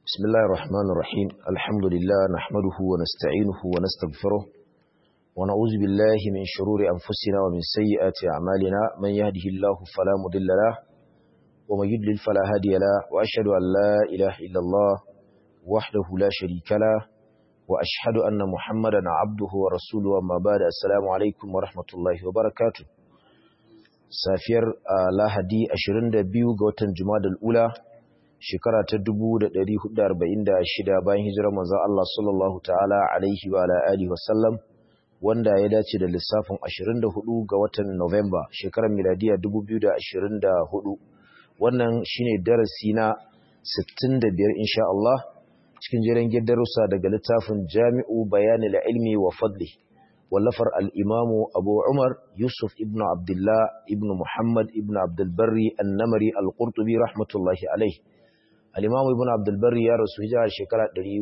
بسم الله الرحمن الرحيم الحمد لله نحمده ونستعينه ونستغفره ونعوذ بالله من شرور أنفسنا ومن سيئات أعمالنا من يهده الله فلا مضل له ومن يضلل فلا هادي له وأشهد أن لا إله إلا الله وحده لا شريك له وأشهد أن محمدا عبده ورسوله أما بعد السلام عليكم ورحمة الله وبركاته safiyar lahadi 22 ga watan jumadal ula shekara ta 1446 bayan hijirar manzon Allah sallallahu ta'ala alaihi wa ala alihi wasallam wanda ya dace da lissafin 24 ga watan November shekarar miladiya 2024 wannan shine darasi na 65 insha Allah cikin jiran darussa daga littafin Jami'u Bayanil Ilmi wa Fadli wallafar al'imamu abu umar yusuf ibn abdullah ibn muhammad ibn abdulbari annamari al-qurtubi rahmatullahi alai al'imamu ibn abdulbari ya rasu hijira shekara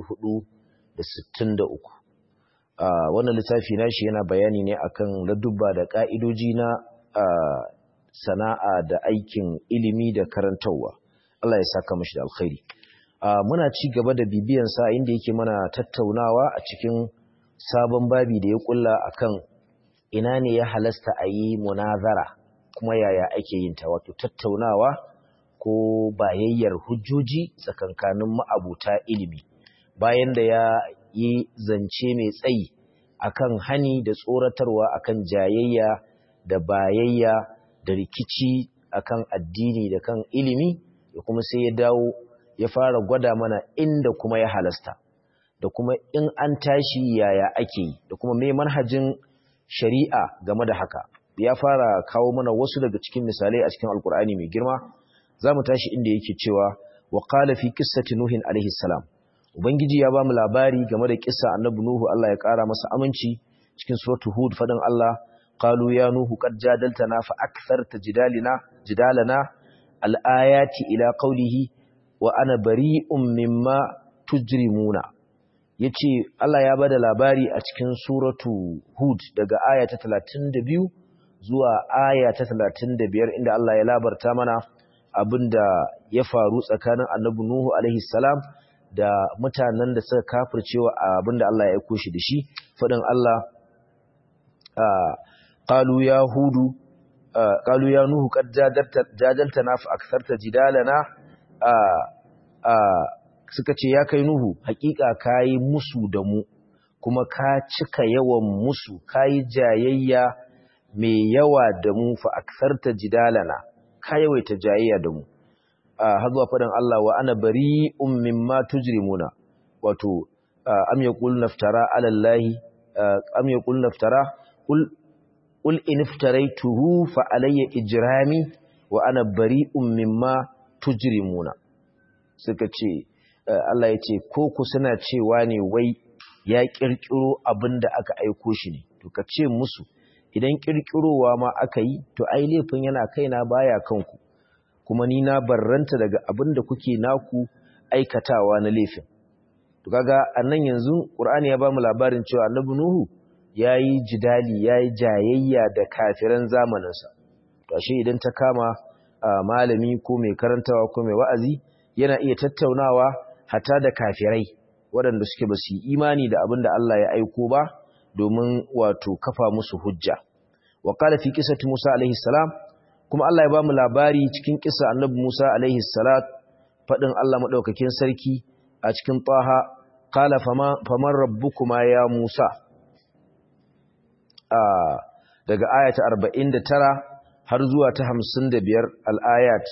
463 wannan littafi na shi yana bayani ne akan ladubba da ƙa'idoji na sana'a da aikin ilimi da karantarwa Allah ya saka mashi da alkhairi muna ci gaba da bibiyansa inda yake mana tattaunawa a cikin sabon babi da ya kulla akan ina ne ya halasta a yi munazara kuma yaya ake yin ta wato tattaunawa ko bayayyar hujjoji tsakankanin ma'abuta ilimi bayan da ya yi zance mai tsayi akan hani da tsoratarwa akan jayayya da bayayya da rikici akan addini da kan ilimi da kuma sai ya dawo ya fara gwada mana inda kuma ya halasta da kuma in an tashi yaya ake yi da kuma mai manhajin shari'a game da haka ya fara kawo mana wasu daga cikin misalai a cikin alkur'ani mai girma za mu tashi inda yake cewa wa qala fi qissati nuhin alaihi salam ubangiji ya ba mu labari game da kissa annabi nuhu Allah ya kara masa aminci cikin suratul hud fadin Allah qalu ya nuhu qad jadaltana fa aktharta jidalina jidalana al-ayati ila qawlihi wa ana bari'un mimma tujrimuna ya ce Allah ya bada labari a cikin suratu Hud daga aya ta 32 zuwa aya ta 35 inda Allah ya labarta mana abinda ya faru tsakanin annabi Nuhu alaihi salam da mutanen da suka kafircewa abinda Allah ya aiko shi da shi fadin Allah qalu ya hudu qalu ya nuhu qad jadaltana fa aktharta jidalana suka ce ya kai Nuhu hakika kayi musu da mu kuma ka cika yawan musu kayi jayayya mai yawa da mu fa aksarta jidalana ka yawaita jayayya da mu har zuwa faɗin Allah wa ana bari'un mimma tujrimuna wato am yaqul naftara ala allahi am yaqul naftara qul qul in iftaraytuhu fa alayya ijrami wa ana bari'un mimma tujrimuna suka ce Allah ya ce ko ku suna cewa ne wai ya kirkiro abin da aka aiko shi ne to ka ce musu idan kirkirowa ma aka yi to ai laifin yana kaina baya kanku kuma ni na barranta daga abin da kuke naku aikatawa na laifin to kaga annan yanzu Qur'ani ya bamu labarin cewa Annabi Nuhu yayi jidali yayi jayayya da kafiran zamaninsa to ashe idan ta kama malami ko mai karantawa ko mai wa'azi yana iya tattaunawa hata da kafirai waɗanda suke ba su yi imani da abin da Allah ya aiko ba domin wato kafa musu hujja wa qala fi qissati Musa alaihi salam kuma Allah ya ba mu labari cikin kissa annabi Musa alaihi salat fadin Allah madaukakin sarki a cikin Taha qala fama faman rabbukuma ya Musa a daga ayata 49 har zuwa ta 55 al-ayat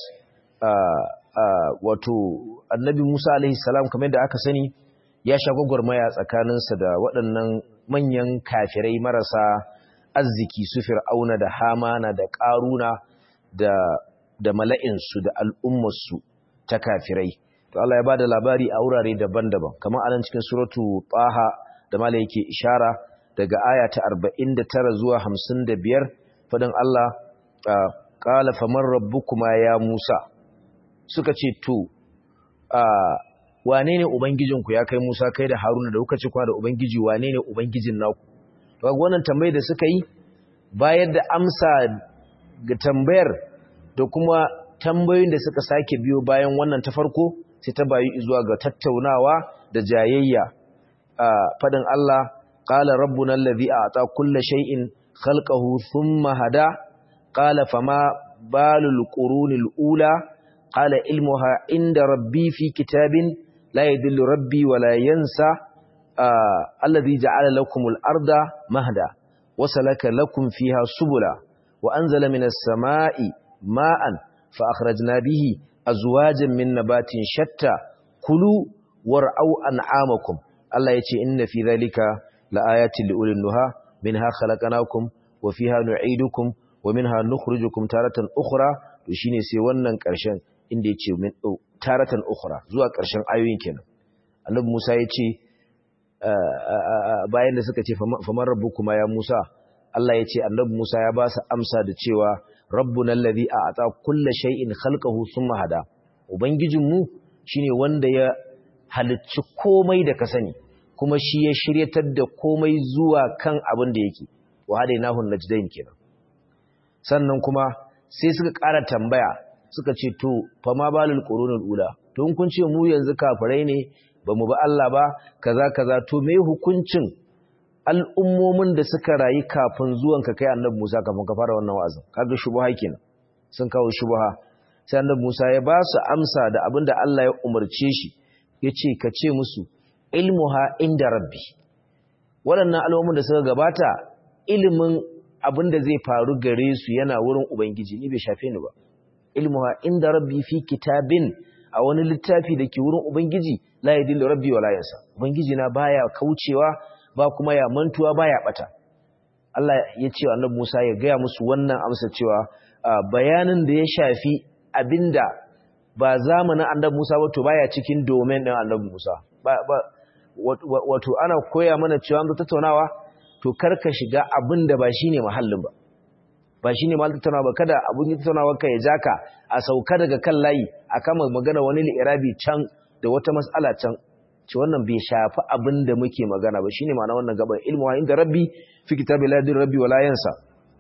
wato annabi Musa alaihi salam kamar da aka sani ya sha gwagwarmaya tsakaninsa da waɗannan manyan kafirai marasa arziki su fir'auna da hamana da ƙaruna da da mala'insu da al'ummarsu ta kafirai to Allah ya bada labari a wurare daban-daban kamar anan cikin suratu Taha da mala yake ishara daga aya ta 49 zuwa 55 fadin Allah qala faman rabbukuma ya Musa suka ce to wane ne ubangijinku ya kai Musa kai da Haruna da kuka ci kwa da ubangiji wane ne ubangijin naku to ga wannan tambayar da suka yi bayar da amsa ga tambayar da kuma tambayoyin da suka sake biyo bayan wannan ta farko sai ta bayu zuwa ga tattaunawa da jayayya fadin Allah qala rabbuna allazi a'ta kulla shay'in khalqahu thumma hada qala fama balul qurunil ula qala ilmuha inda rabbi fi kitabin la yadillu rabbi wa la yansa alladhi ja'ala lakumul arda mahda wa salaka lakum fiha subula wa anzala minas sama'i ma'an fa akhrajna bihi azwajan min nabatin shatta kulu war'au an'amakum Allah yace inna fi dhalika laayatin liulil nuha minha khalaqnakum wa fiha nu'idukum wa minha nukhrijukum taratan ukhra to shine sai wannan karshen inda yace min taratan ukhra zuwa karshen ayoyin kenan Annabi Musa yace bayan da suka ce faman rabbukuma ya Musa Allah yace Annabi Musa ya ba su amsa da cewa rabbuna allazi a'ata kulla shay'in khalqahu thumma hada ubangijinmu shine wanda ya halicci komai da ka sani kuma shi ya shiryatar da komai zuwa kan abin da yake wa hadainahu najdain kenan sannan kuma sai suka ƙara tambaya suka ce to fa ma balul qurunul ula to kun ce mu yanzu kafirai ne ba mu ba Allah ba kaza kaza to me hukuncin al'ummomin da suka rayu kafin zuwanka kai annabi Musa kafin ka fara wannan wa'azin kaga shubha kenan sun kawo shubha sai annabi Musa ya ba su amsa da abinda Allah ya umarce shi yace ka ce musu ilmuha inda rabbi waɗannan al'ummomin da suka gabata ilimin abinda zai faru gare su yana wurin ubangiji ni bai shafe ni ba ilmuha inda rabbi fi kitabin a wani littafi da ke wurin ubangiji la yadillu rabbi wala yansa ubangiji na baya kaucewa ba kuma ya mantuwa ba ya bata Allah ya ce wa annabi Musa ya gaya musu wannan amsa cewa bayanin da ya shafi abinda ba zamanin annabi Musa ba to baya cikin domain din annabi Musa ba, ba wato ana koya mana cewa an tattaunawa to karka shiga abinda ba shine mahallin ba ba shine mahallin tattaunawa ba kada abun tattaunawa ka ya jaka a sauka daga kan layi a kama magana wani li'irabi can da wata mas'ala can ce wannan bai shafi abin da muke magana ba shine ma'ana wannan gaban ilmu wa inda rabbi fi kitabi la yadir rabbi wala yansa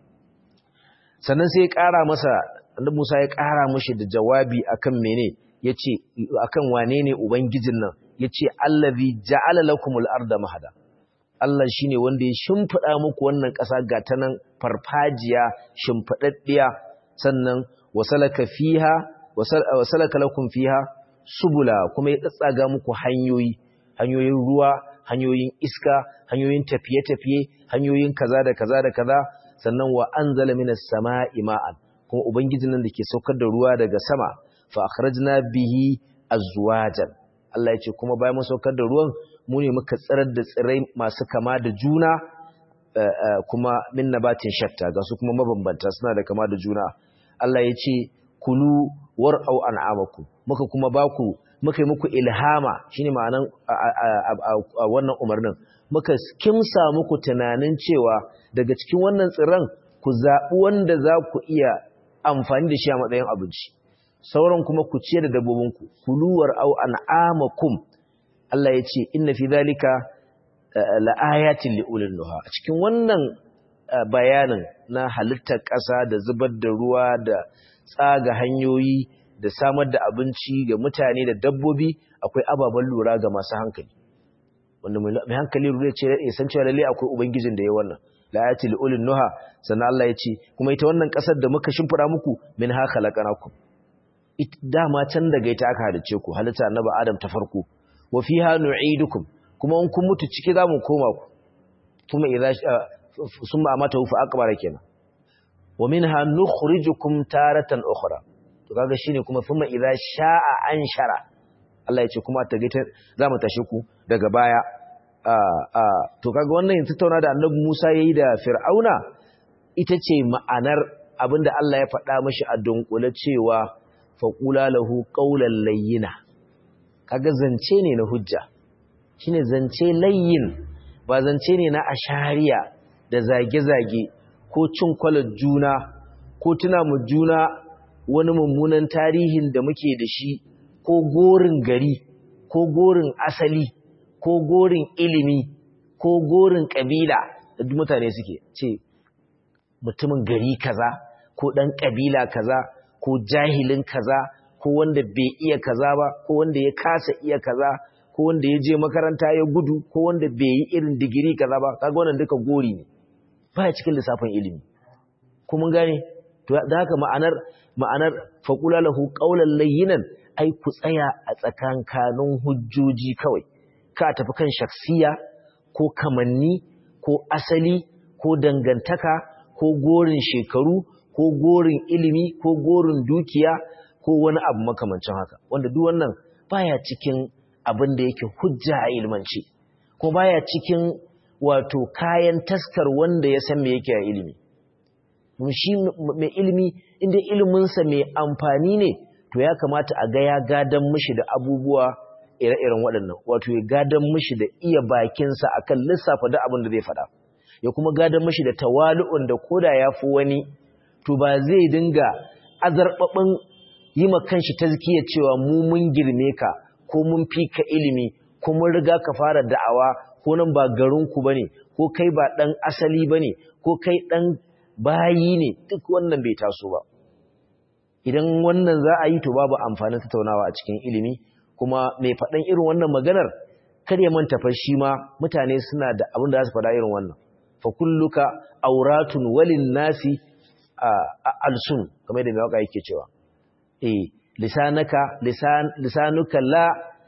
sannan sai ya ƙara masa annabi Musa ya ƙara mishi da jawabi akan mene yace akan wane ne ubangijin nan yace allazi ja'ala lakumul arda mahada Allah shine wanda ya shimfida muku wannan ƙasa ga ta nan farfajiya shimfidaddiya sannan wasalaka fiha wasalaka lakum fiha subula kuma ya tsatsaga muku hanyoyi hanyoyin ruwa hanyoyin iska hanyoyin tafiye-tafiye hanyoyin kaza da kaza da kaza sannan wa anzala minas sama'i ma'an kuma ubangijin nan dake saukar da ruwa daga sama fa akhrajna bihi azwajan Allah ya ce kuma bayan mun saukar da ruwan mu ne muka tsirar da tsirai masu kama da juna kuma min nabatin shatta ga su kuma mabambanta suna da kama da juna Allah ya ce kulu war'au an'amakum muka kuma baku muka yi muku ilhama shine ma'anan a wannan umarnin muka kimsa muku tunanin cewa daga cikin wannan tsiran ku zaɓi wanda za ku iya amfani da shi a matsayin abinci sauran kuma ku ciye da dabbobinku kulu war'au an'amakum Allah ya ce inna fi zalika la'ayatin li'ulil nuha a cikin wannan bayanin na halittar ƙasa da zubar da ruwa da tsaga hanyoyi da samar da abinci ga mutane da dabbobi akwai ababen lura ga masu hankali wanda mai hankali lura ce ya san cewa lalle akwai ubangijin da ya wannan la ayati ulil nuha sannan Allah ya ce kuma ita wannan kasar da muka shimfida muku min ha khalaqnakum ita dama can daga ita aka halice ku halitta annabi adam ta farko wa fiha nu'idukum kuma in kun mutu ciki zamu koma ku kuma idza summa amatahu fa aqbara kenan wa minha nukhrijukum taratan ukhra to kaga shine kuma thumma idza sha'a anshara Allah ya ce kuma ta gaita zamu tashi ku daga baya to kaga wannan yin tattauna da Annabi Musa yayi da Fir'auna ita ce ma'anar abinda Allah ya faɗa mashi a dunkule cewa faqula lahu qawlan layyina kaga zance ne na hujja shine zance layyin ba zance ne na ashariya da zage-zage ko cin kwalar juna ko tuna mu juna wani mummunan tarihin da muke da shi ko gorin gari ko gorin asali ko gorin ilimi ko gorin kabila da duk mutane suke ce mutumin gari kaza ko dan kabila kaza ko jahilin kaza ko wanda bai iya kaza ba ko wanda ya kasa iya kaza ko wanda ya je makaranta ya gudu ko wanda bai yi irin digiri kaza ba kaga wannan duka gori ne baya cikin lissafin ilimi ko mun gane to da haka ma'anar ma'anar faqula lahu qawlan layyinan ai ku tsaya a tsakankanin hujjoji kawai ka tafi kan shaksiya ko kamanni ko asali ko dangantaka ko gorin shekaru ko gorin ilimi ko gorin dukiya ko wani abu makamancin haka wanda duk wannan baya cikin abin da yake hujja a ilmanci ko baya cikin wato kayan taskar wanda ya san me yake a ilimi shi mai ilimi inda iliminsa mai amfani ne to ya kamata a ga ya gadan mishi da abubuwa ire-iren waɗannan wato ya gadan mishi da iya bakinsa akan lissafa da abin da zai faɗa ya kuma gadan mishi da tawali'un da koda ya fi wani to ba zai dinga azarɓaɓin yi ma kanshi tazkiya cewa mu mun girme ka ko mun fi ka ilimi ko mun riga ka fara da'awa ko nan ba garinku ba ne ko kai ba ɗan asali ba ne ko kai ɗan bayi ne duk wannan bai taso ba idan wannan za a yi to babu amfanin tattaunawa a cikin ilimi kuma mai faɗan irin wannan maganar kar ya manta fa shi ma mutane suna da abin da za su faɗa irin wannan fa kulluka auratun walin nasi alsun kamar da mai waka yake cewa eh lisanaka lisan lisanuka la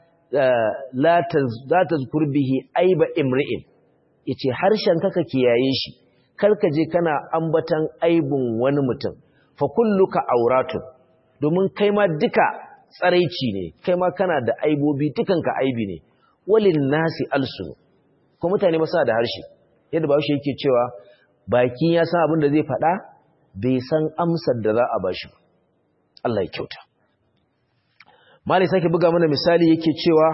la za tazkur bihi aiba imri'in yace harshen ka kiyaye shi karka je kana ambatan aibun wani mutum fa kulluka auratun domin kai ma duka tsaraici ne kai ma kana da aibobi dukanka aibi ne walin nasi alsun ko mutane ma suna da harshe yadda ba shi yake cewa baki ya san abin da zai faɗa bai san amsar da za a bashi ba Allah ya kyauta Mali sake buga mana misali yake cewa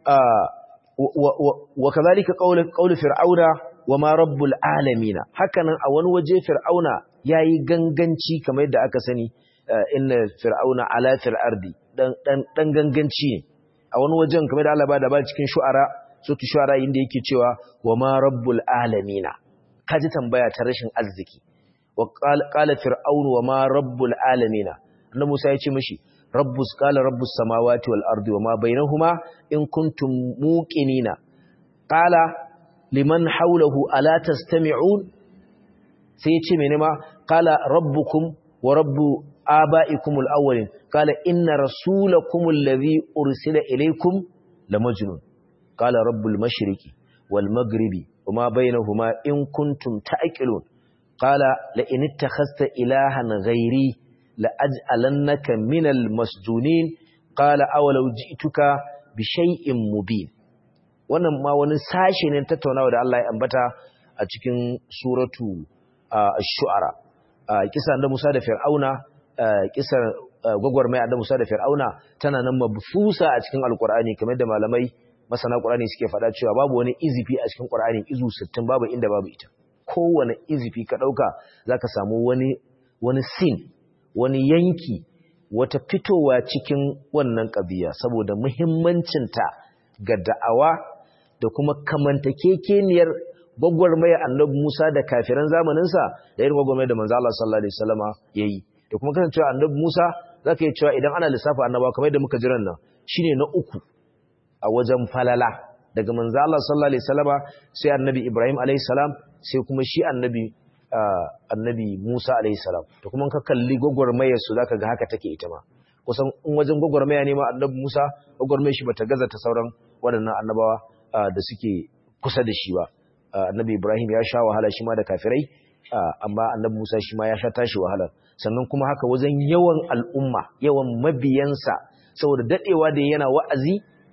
wa kazalika qaulu fir'auna wa ma rabbul alamin hakanan a wani waje fir'auna yayi ganganci kamar yadda aka sani inna fir'auna ala fil ardi dan dan dan ganganci ne a wani wajen kamar da Allah ba da ba cikin shu'ara sutu shu'ara inda yake cewa wa ma rabbul alamin kaji tambaya ta rashin arziki wa qala fir'aunu wa ma rabbul alamin annabi Musa ya ce mishi rabbus qala rabbus samawati wal ardi wa ma bainahuma in kuntum muqinina qala liman hawlahu ala tastami'un sai ya ce mene ma qala rabbukum wa rabbu aba'ikum al-awwalin qala inna rasulakum alladhi ursila ilaykum lamajnun qala rabbul mashriqi wal maghribi wama bainahuma in kuntum ta'qilun qala la in ittakhadhta ilahan ghairi la aj'alannaka minal masjunin qala awalau ji'tuka bi shay'in mubin wannan ma wani sashe ne tattaunawa da Allah ya ambata a cikin suratu ash-shu'ara kisa da Musa da Fir'auna kisar gwagwarmaya da Musa da Fir'auna tana nan mabfusa a cikin Alkur'ani kamar da malamai masana Qur'ani suke faɗa cewa babu wani izifi a cikin Qur'ani izu 60 babu inda babu ita kowane izifi ka dauka zaka samu wani wani sin wani yanki wata fitowa cikin wannan ƙabiya saboda muhimmancinta ga da'awa da kuma kamantakekeniyar gwagwarmaya annabi Musa da kafiran zamaninsa da irin gwagwarmaya da manzo Allah sallallahu alaihi wasallama yayi da kuma kasancewa annabi Musa zaka yi cewa idan ana lissafa annabawa kamar yadda muka jiran nan shine na uku a wajen falala daga manzo Allah sallallahu alaihi wasallama sai annabi Ibrahim alaihi salam sai kuma shi annabi annabi Musa alaihi salam to kuma ka kalli gwagwarmayar su zaka ga haka take ita ma kusan in wajen gwagwarmaya ne ma annabi Musa gwagwarmayar shi bata gaza ta sauran waɗannan annabawa da suke kusa da shi ba annabi Ibrahim ya sha wahala shi ma da kafirai amma annabi Musa shi ma ya sha tashi wahala sannan kuma haka wajen yawan al'umma yawan mabiyansa saboda dadewa da yana wa'azi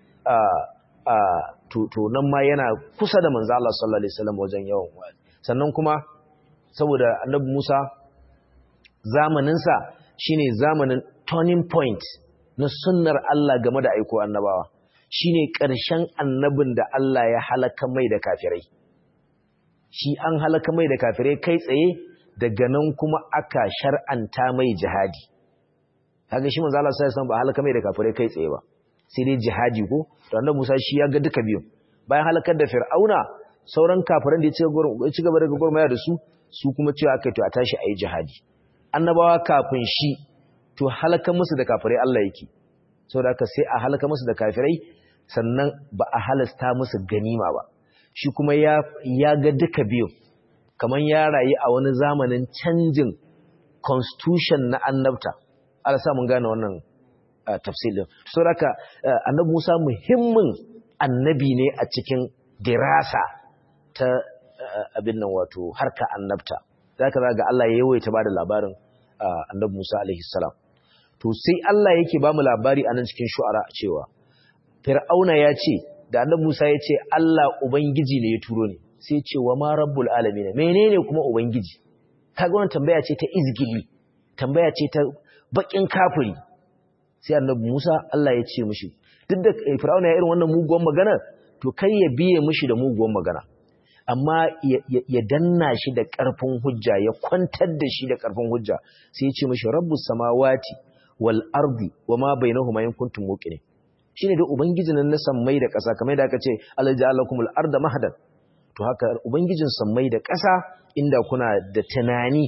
to nan ma yana kusa da manzo Allah sallallahu alaihi wasallam wajen yawan wa'azi sannan kuma saboda annabi Musa zamaninsa shine zamanin turning point na sunnar Allah game da aiko annabawa shine ƙarshen annabin da Allah ya halaka mai da kafirai shi an halaka mai da kafirai kai tsaye daga nan kuma aka shar'anta mai jihadi kaga shi manzo Allah sallallahu alaihi ba halaka mai da kafirai kai tsaye ba sai dai jihadi ko to annabi Musa shi ya ga duka biyu bayan halakar da Fir'auna sauran kafiran da ya ci gaba daga gurmaya da su su kuma cewa aka to a tashi ayi jihadi annabawa kafin shi to halaka musu da kafirai Allah yake saboda haka sai a halaka musu da kafirai sannan ba a halasta musu ganima ba shi kuma ya ya ga duka biyu kamar ya rayu a wani zamanin canjin constitution na annabta Allah sa mun gane wannan tafsirin saboda haka annabi Musa muhimmin annabi ne a cikin dirasa ta abin nan wato harka annabta zaka ga Allah ya yawaita bada labarin annabi Musa alaihi salam to sai Allah yake ba mu labari a nan cikin shu'ara cewa Fir'auna ya ce da annabi Musa ya ce Allah ubangiji ne ya turo ni sai ce wa ma rabbul alamin menene kuma ubangiji kaga wannan tambaya ce ta izgili tambaya ce ta bakin kafiri sai annabi Musa Allah ya ce mishi duk da Fir'auna ya irin wannan muguwan magana to kai ya biye mishi da muguwan magana amma ya danna shi da ƙarfin hujja ya kwantar da shi da ƙarfin hujja sai ya ce mishi rabbus samawati wal ardi wama bainahuma in kuntum muqinin shine da ubangijin nan na sammai da ƙasa kamar da aka ce Allah ja'alakumul arda mahdan to haka ubangijin sammai da ƙasa inda kuna da tunani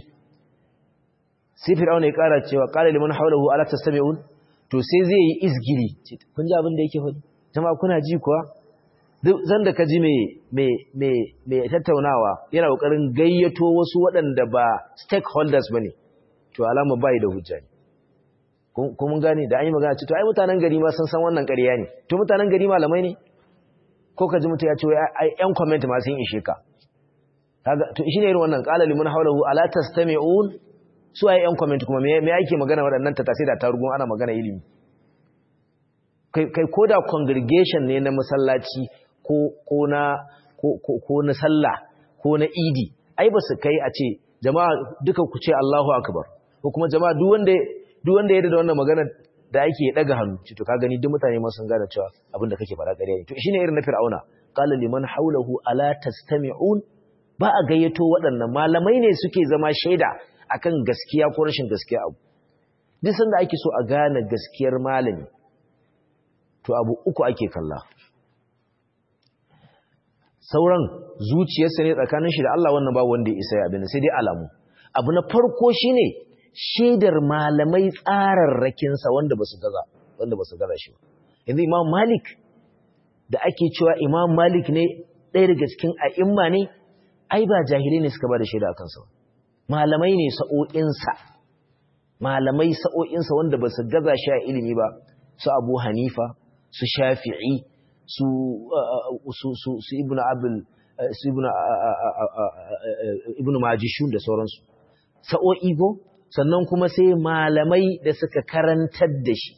sai fir'auna ya ƙara cewa qala liman hawlahu ala tastami'un to sai zai yi izgiri kun ji abin da yake faɗi jama'a kuna ji kuwa duk zan da ka ji mai tattaunawa yana ƙoƙarin gayyato wasu waɗanda ba stakeholders ba ne to alama bai da hujja ne kuma gane da an yi magana ce to ai mutanen gari ma sun san wannan ƙarya ne to mutanen gari malamai ne ko ka ji mutum ya ce ai yan comment ma sun ishe ka to shi ne irin wannan qala liman hawlahu ala tastami'un su ai yan comment kuma me ake magana waɗannan ta sai da tarugun ana magana ilimi kai ko da congregation ne na masallaci ko na ko na sallah ko na idi ai ba su kai a ce jama'a duka ku ce Allahu akbar ko kuma jama'a duk wanda duk wanda ya da wannan magana da ake daga hannu to ka gani duk mutane ma sun gane cewa abin da kake fara ƙarya ne to shine irin na fir'auna qala liman hawlahu ala tastami'un ba a gayyato waɗannan malamai ne suke zama shaida akan gaskiya ko rashin gaskiya abu duk sanda ake so a gane gaskiyar malami to abu uku ake kalla sauran zuciyarsa ne tsakanin shi da Allah wannan babu wanda ya isa ya abin sai dai alamu abu na farko shine shaidar malamai tsararrakinsa wanda basu gaza wanda basu gaza shi ba yanzu Imam Malik da ake cewa Imam Malik ne ɗaya daga cikin a'imma ne ai ba jahilai ne suka ba da shaida akan sa malamai ne sa'o'insa malamai sa'o'insa wanda basu gaza shi a ilimi ba su Abu Hanifa su Shafi'i su su su su Ibn Abdul su Ibn Ibn Majishun da sauransu sa'o'i go sannan kuma sai malamai da suka karantar da shi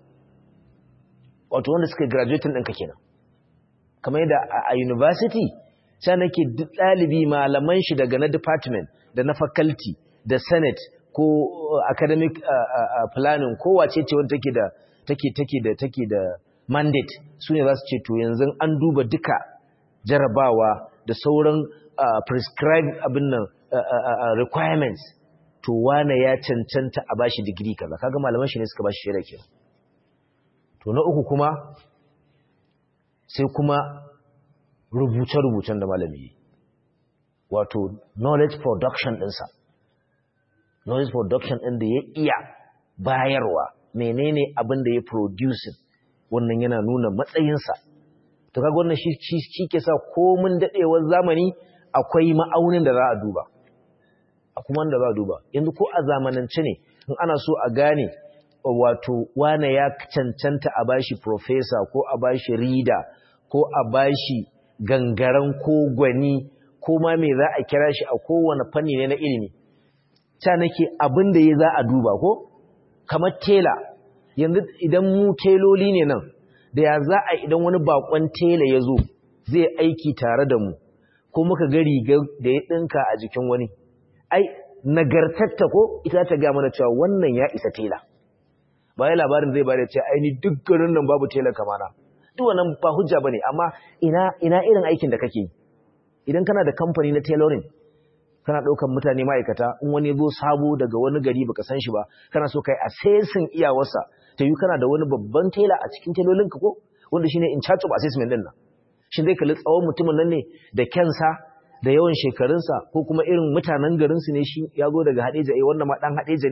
wato wanda suka graduating ɗinka kenan kamar yadda a university sai nake duk ɗalibi malaman shi daga na department da na faculty da senate ko academic planning ko wace ce wanda take da take take da take da mandate su ne za su ce to yanzu an duba duka jarabawa da sauran prescribed abin nan requirements to wane ya cancanta a bashi digiri kaza kaga malaman shi ne suka bashi shaida kenan to na uku kuma sai kuma rubuce-rubucen da malami yi wato knowledge production ɗinsa knowledge production ɗin da ya iya bayarwa menene abin da ya producing wannan yana nuna matsayinsa to kaga wannan shi shi ke sa komin daɗewar zamani akwai ma'aunin da za a duba a kuma da za a duba yanzu ko a zamanance ne in ana so a gane wato wane ya cancanta a bashi professor ko a bashi reader ko a bashi gangaren ko gwani ko ma me za a kira shi a kowane fanni ne na ilimi ta nake abin da ya za a duba ko kamar tela yanzu idan mu teloli ne nan da ya za a idan wani bakon tela ya zo zai aiki tare da mu ko muka ga riga da ya ɗinka a jikin wani ai nagartatta ko ita ta ga mana cewa wannan ya isa tela ba ya labarin zai bada cewa ai ni duk garin nan babu tela kamana duk wannan ba hujja bane amma ina ina irin aikin da kake yi idan kana da kamfani na tailoring kana daukan mutane ma'aikata in wani zo sabo daga wani gari baka san shi ba kana so kai assessing iyawarsa ta yi kana da wani babban tailor a cikin tailolin ka ko wanda shine in charge of assessment din nan shin zai kalli tsawon mutumin nan ne da kyansa da yawan shekarunsa ko kuma irin mutanen garinsu ne shi ya zo daga hadeja eh wannan ma dan hadeja ne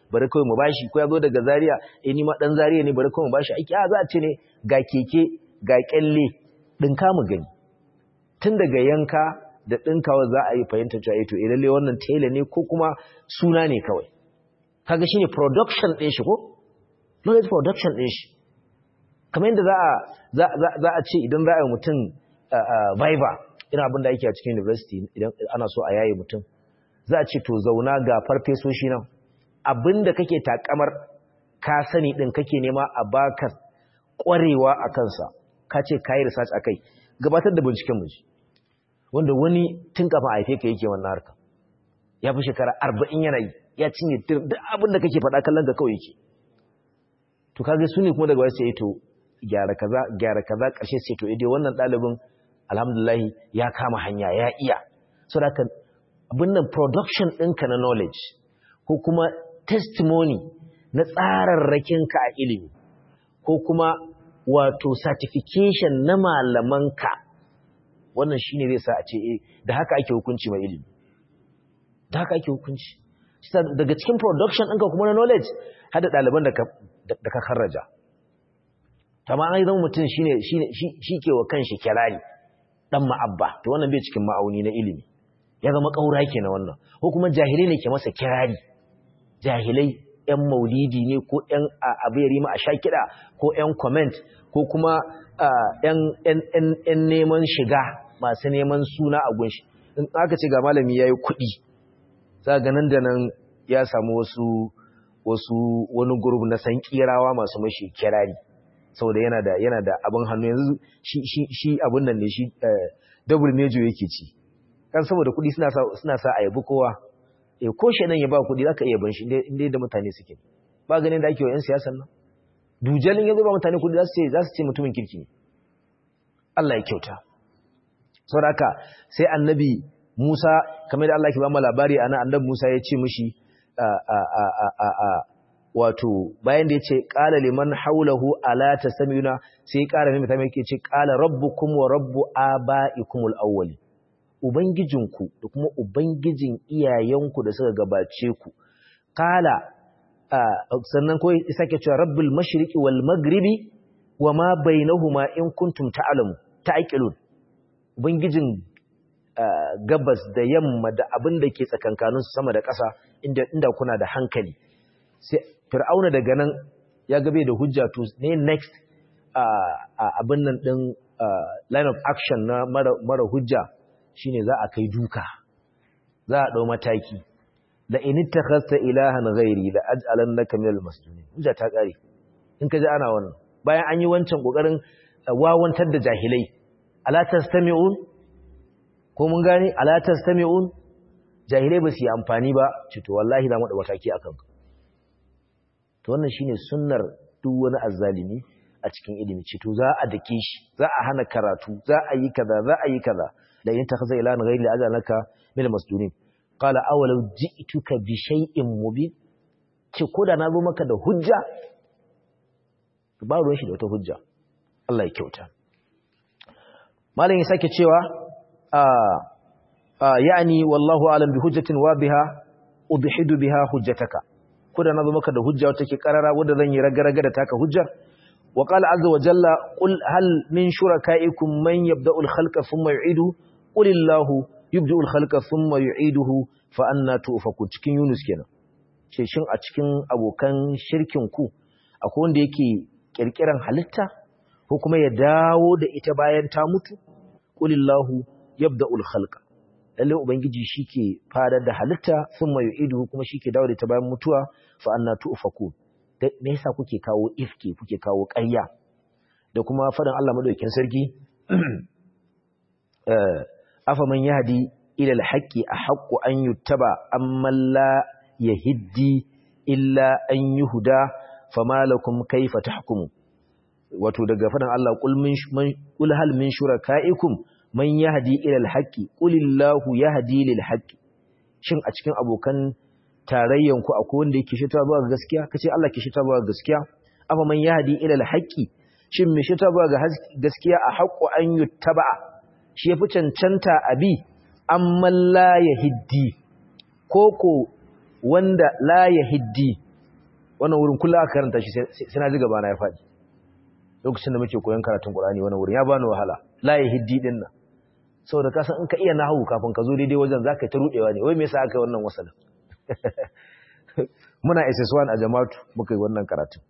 bari kawai mu bashi ko ya zo daga Zaria eh ni ma dan Zaria ne bari kawai mu bashi aiki a za a ce ne ga keke ga kyalle dinka mu gani tun daga yanka da dinkawa za a yi fahimta cewa eh to eh lalle wannan tela ne ko kuma suna ne kawai kaga shine production din shi ko knowledge production din shi kamar yadda za a za a ce idan za a yi mutum viva ina abin da ake a cikin university idan ana so a yaye mutum za a ce to zauna ga farfesoshi nan abin da kake takamar ka sani din kake nema a baka kwarewa a kansa ka ce ka yi research akai gabatar da binciken mu wanda wani tun kafa haife ka yake wannan harka ya fi shekara arba'in yana yi ya cinye duk abin da kake faɗa kallon ka kawai yake to kage su ne kuma daga wasu ya to gyara kaza gyara kaza ƙarshe sai to idai wannan ɗalibin alhamdulillah ya kama hanya ya iya so da kan abin nan production ɗinka na knowledge ko kuma testimony na tsararrakinka a ilimi ko kuma wato certification na malamanka wannan shine zai sa a ce eh da haka ake hukunci mai ilimi da haka ake hukunci daga cikin production ɗinka kuma na knowledge hada ɗaliban da ka karraja amma an zama mutum shi ke wa kanshi kirari dan ma'abba to wannan bai cikin ma'auni na ilimi ya zama ƙaura ke na wannan ko kuma jahilai ne ke masa kirari jahilai yan maulidi ne ko yan abiyari ma a sha kiɗa ko yan comment ko kuma yan neman shiga masu neman suna a gunshi in aka ce ga malami ya yi kuɗi za ga nan da nan ya samu wasu wasu wani gurub na san kirawa masu mashi kirari saboda yana da yana da abin hannu yanzu shi shi shi abin nan ne shi double major yake ci kan saboda kudi suna sa suna sa a yabi kowa eh ko shedan ya ba kudi zaka iya ban shi inda da mutane suke ba ganin da ake wa yan siyasan nan dujalin yazo ba mutane kudi za su ce za su ce mutumin kirki ne Allah ya kyauta saboda haka sai annabi Musa kamar da Allah ke ba mu labari ana annabi Musa ya ce mishi a a a a a wato bayan da ya ce ƙala liman haulahu ala ta samiyuna sai ƙara mai mutane yake ce ƙala rabbukum wa rabbu aba'ikumul awwali ubangijinku da kuma ubangijin iyayenku da suka gabace ku ƙala sannan ko ya sake cewa rabbul mashriqi wal maghribi wa ma bainahuma in kuntum ta'lamu ta'qilun ubangijin gabas da yamma da abin da ke tsakankaninsu sama da ƙasa inda inda kuna da hankali sai fir'auna daga nan ya gabe da hujja to ne next abin nan din line of action na mara hujja shine za a kai duka za a dau mataki la in ittakhadta ilahan ghairi la aj'alannaka minal masjunin hujja ta kare in ka ji ana wannan bayan an yi wancan kokarin wawantar da jahilai ala tastami'un ko mun gane ala tastami'un jahilai ba su yi amfani ba ce to wallahi za mu da mataki akan ka to wannan shine sunnar duk wani azzalimi a cikin ilimi ce to za a dake shi za a hana karatu za a yi kaza za a yi kaza da in takhaza ila an ghayri ajalaka min masdunin qala awalau ji'tuka bi shay'in mubin ce koda na zo maka da hujja ba ruwan shi da wata hujja Allah ya kyauta malam ya sake cewa a yani wallahu alam bi hujjatin wa biha udhidu biha hujjataka ko da nazo maka da hujja wata ke karara wanda zan yi raga-raga da taka hujjar wa qala azza wa jalla qul hal min shurakaikum man yabda'u al-khalqa thumma yu'iduhu qul illahu yubda'u al-khalqa thumma yu'iduhu fa anna tu'fakun cikin yunus kenan ce shin a cikin abokan shirkin ku akwai wanda yake kirkiran halitta ko kuma ya dawo da ita bayan ta mutu qul illahu yabda'u al-khalqa lalle ubangiji shike fadar da halitta thumma yu'iduhu kuma shike dawo da ta bayan mutuwa fa anna tu'faku me yasa kuke kawo ifki kuke kawo ƙarya da kuma fadan Allah madaukakin sarki eh afa man yahdi ila al-haqqi ahqqu an yuttaba amma la yahdi illa an yuhda fama lakum kayfa tahkumu wato daga fadan Allah qul min qul hal min shurakaikum man yahdi ila al-haqqi qulillahu yahdi lil-haqqi shin a cikin abokan tarayyan ku akwai wanda yake shita zuwa ga gaskiya kace Allah ke shita zuwa ga gaskiya amma man yahdi ila al-haqqi shin me shita zuwa ga gaskiya a haqqu an yuttaba shi yafi cancanta abi amma la yahdi koko wanda la yahdi wannan wurin kullum aka karanta shi sai na ji gaba na ya faɗi lokacin da muke koyon karatun Qur'ani wannan wurin ya bani wahala la yahdi din nan saboda ka san in ka iya nahwu kafin ka zo daidai wajen zaka ta rudewa ne wai me yasa aka yi wannan wasalin muna SS1 a jama'atu muka yi wannan karatun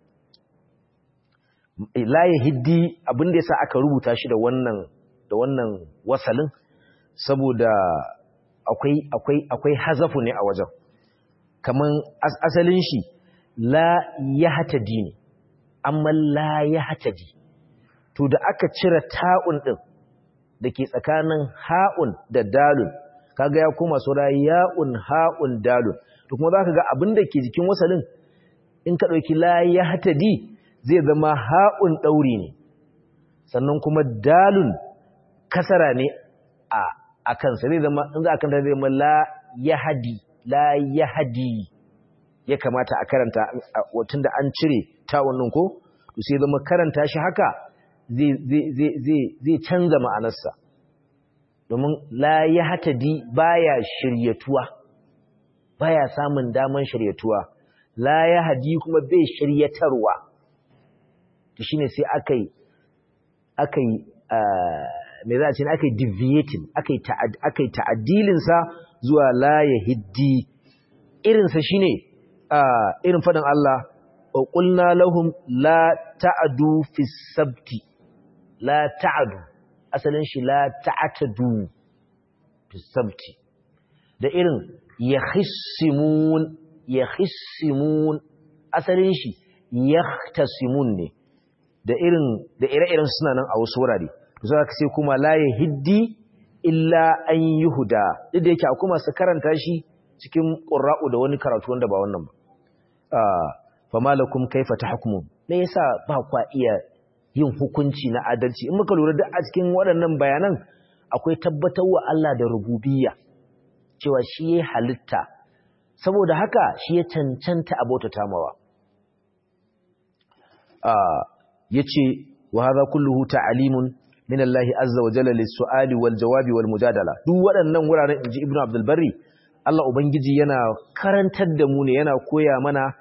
la yahdi abin da yasa aka rubuta shi da wannan da wannan wasalin saboda akwai akwai akwai hazafu ne a wajen kaman asalin shi la yahtadi ne amma la yahtadi to da aka cire ta'un din dake tsakanin ha'un da dalun kaga ya koma sura ya'un ha'un dalun to kuma zaka ga abin da ke jikin wasalin in ka dauki la yahtadi zai zama ha'un dauri ne sannan kuma dalun kasara ne a a kansa zai zama in za a kanta zai zama la yahdi la yahdi ya kamata a karanta tunda an cire ta wannan ko to sai zama karanta shi haka zai zai zai zai zai canza ma'anarsa domin la yahtadi baya shiryatuwa baya samun daman shiryatuwa la yahdi kuma bai shiryatarwa to shine sai akai akai me za a ce aka yi deviating aka yi ta'addilinsa zuwa la ya hiddi irinsa shi ne irin faɗin Allah ƙulna lahum la ta'adu fi sabti la ta'adu asalin shi la ta'atadu fi sabti da irin ya hissimun ya hissimun asalin shi ya ne da irin da ire-iren suna nan a wasu wurare za ka sai kuma la ya hiddi illa an yi huda duk da yake a kuma su karanta shi cikin ƙura'u da wani karatu wanda ba wannan ba fa malakum kaifa tahkumun me yasa ba kwa iya yin hukunci na adalci in muka lura duk a cikin waɗannan bayanan akwai tabbatar wa Allah da rububiyya cewa shi ya halitta saboda haka shi ya cancanta abota tamawa yace wa hadha kulluhu ta'alimun min Allah azza wa jalla lis-su'ali wal-jawabi wal-mujadala duk waɗannan wuraren inji Ibn Abdul Barri Allah ubangiji yana karantar da mu ne yana koya mana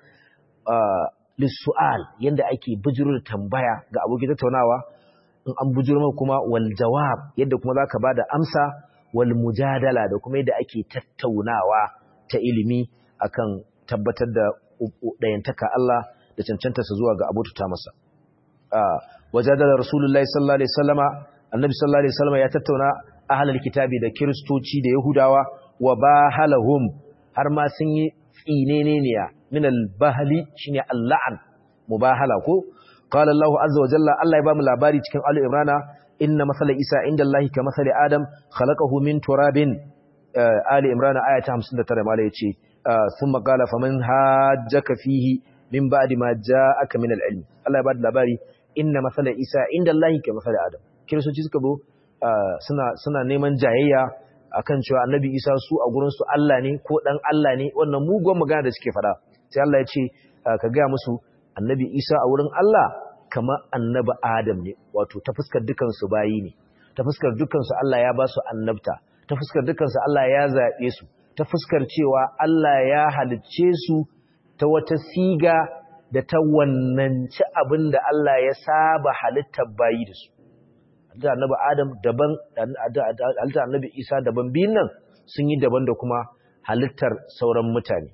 lis-su'al yanda ake bujurur tambaya ga abokin tattaunawa in an bujuro kuma wal-jawab yadda kuma zaka bada amsa wal-mujadala da kuma yadda ake tattaunawa ta ilimi akan tabbatar da dayantaka Allah da cancantarsa zuwa ga abota masa wajadala rasulullahi sallallahu alaihi wasallama annabi sallallahu alaihi wasallama ya tattauna ahlul kitabi da kristoci da yahudawa wa bahalahum har ma sun yi tsineneniya min al-bahli shine al-la'an mubahala ko qala Allahu azza wa jalla Allah ya ba mu labari cikin Ali Imran inna masala Isa inda Allah ka masali Adam khalaqahu min turabin Ali Imran aya ta 59 mala yace thumma qala faman hajjaka fihi min ba'di ma ja'aka min al-ilm Allah ya ba da labari inna masala Isa inda Allah ka masali Adam kiristoci suka zo suna suna neman jayayya akan cewa annabi Isa su a gurin su Allah ne ko dan Allah ne wannan mugun magana da suke fada sai Allah ya ce ka ga musu annabi Isa a wurin Allah kama annabi Adam ne wato ta fuskar dukan su bayi ne ta fuskar dukan su Allah ya ba su annabta ta fuskar dukan su Allah ya zabe su ta fuskar cewa Allah ya halicce su ta wata siga da ta wannanci abin da Allah ya saba halittar bayi da su halittar annabi Adam daban halittar annabi Isa daban biyun nan sun yi daban da kuma halittar sauran mutane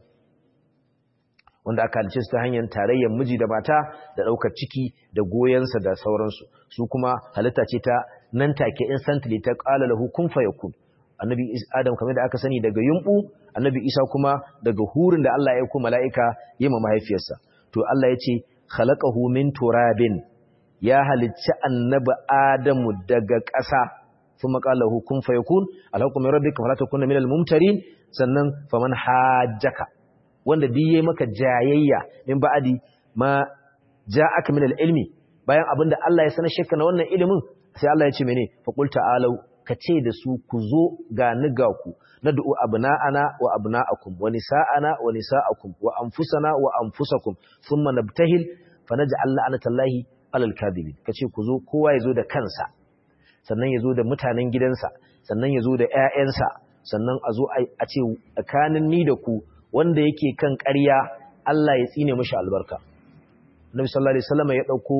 wanda aka halice su ta hanyar tarayyar miji da mata da ɗaukar ciki da goyensa da sauransu su kuma halitta ce ta nan take instantly ta ƙala lahu kun fayakun annabi Adam kamar da aka sani daga yumbu annabi Isa kuma daga hurin da Allah ya aiko mala'ika yi ma mahaifiyarsa to Allah ya ce khalaqahu min turabin ya halicci annabi Adamu daga ƙasa kuma qala lahu kun fayakun alhaqu min rabbika fala takuna minal mumtarin sannan faman hajjaka wanda duk yayi maka jayayya min ba'adi ma ja'aka min ilmi bayan abinda Allah ya sanar shakka na wannan ilimin sai Allah ya ce mene fa qul ta'alu kace da su ku zo ga ni ga ku nad'u abna'ana wa abna'akum wa nisa'ana wa nisa'akum wa anfusana wa anfusakum thumma nabtahil fanaj'al la'natallahi 'alal kadhibin kace ku zo kowa yazo da kansa sannan yazo da mutanen gidansa sannan yazo da ƴaƴansa sannan a zo a ce tsakanin ni da ku wanda yake kan ƙarya Allah ya tsine mishi albarka Nabi sallallahu alaihi wasallam ya dauko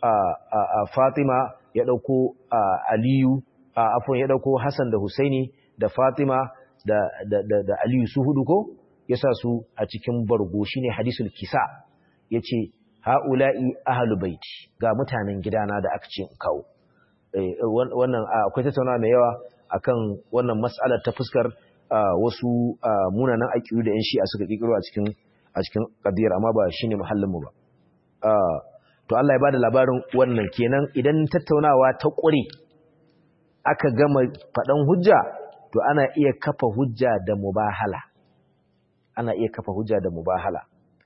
Fatima ya dauko Aliyu afwan ya dauko Hassan da Husaini da Fatima da da da Aliyu su hudu ko yasa su a cikin bargo shine hadisul kisa yace haula'i ahlu baiti ga mutanen gidana da aka ce kawo wannan akwai tattaunawa mai yawa akan wannan mas'alar ta fuskar wasu munanan aƙidu da 'yan shi'a suka ƙiƙiro a cikin a cikin ƙadiyar amma ba shine muhallinmu ba to Allah ya bada labarin wannan kenan idan tattaunawa ta ƙure aka gama faɗan hujja to ana iya kafa hujja da mubahala ana iya kafa hujja da mubahala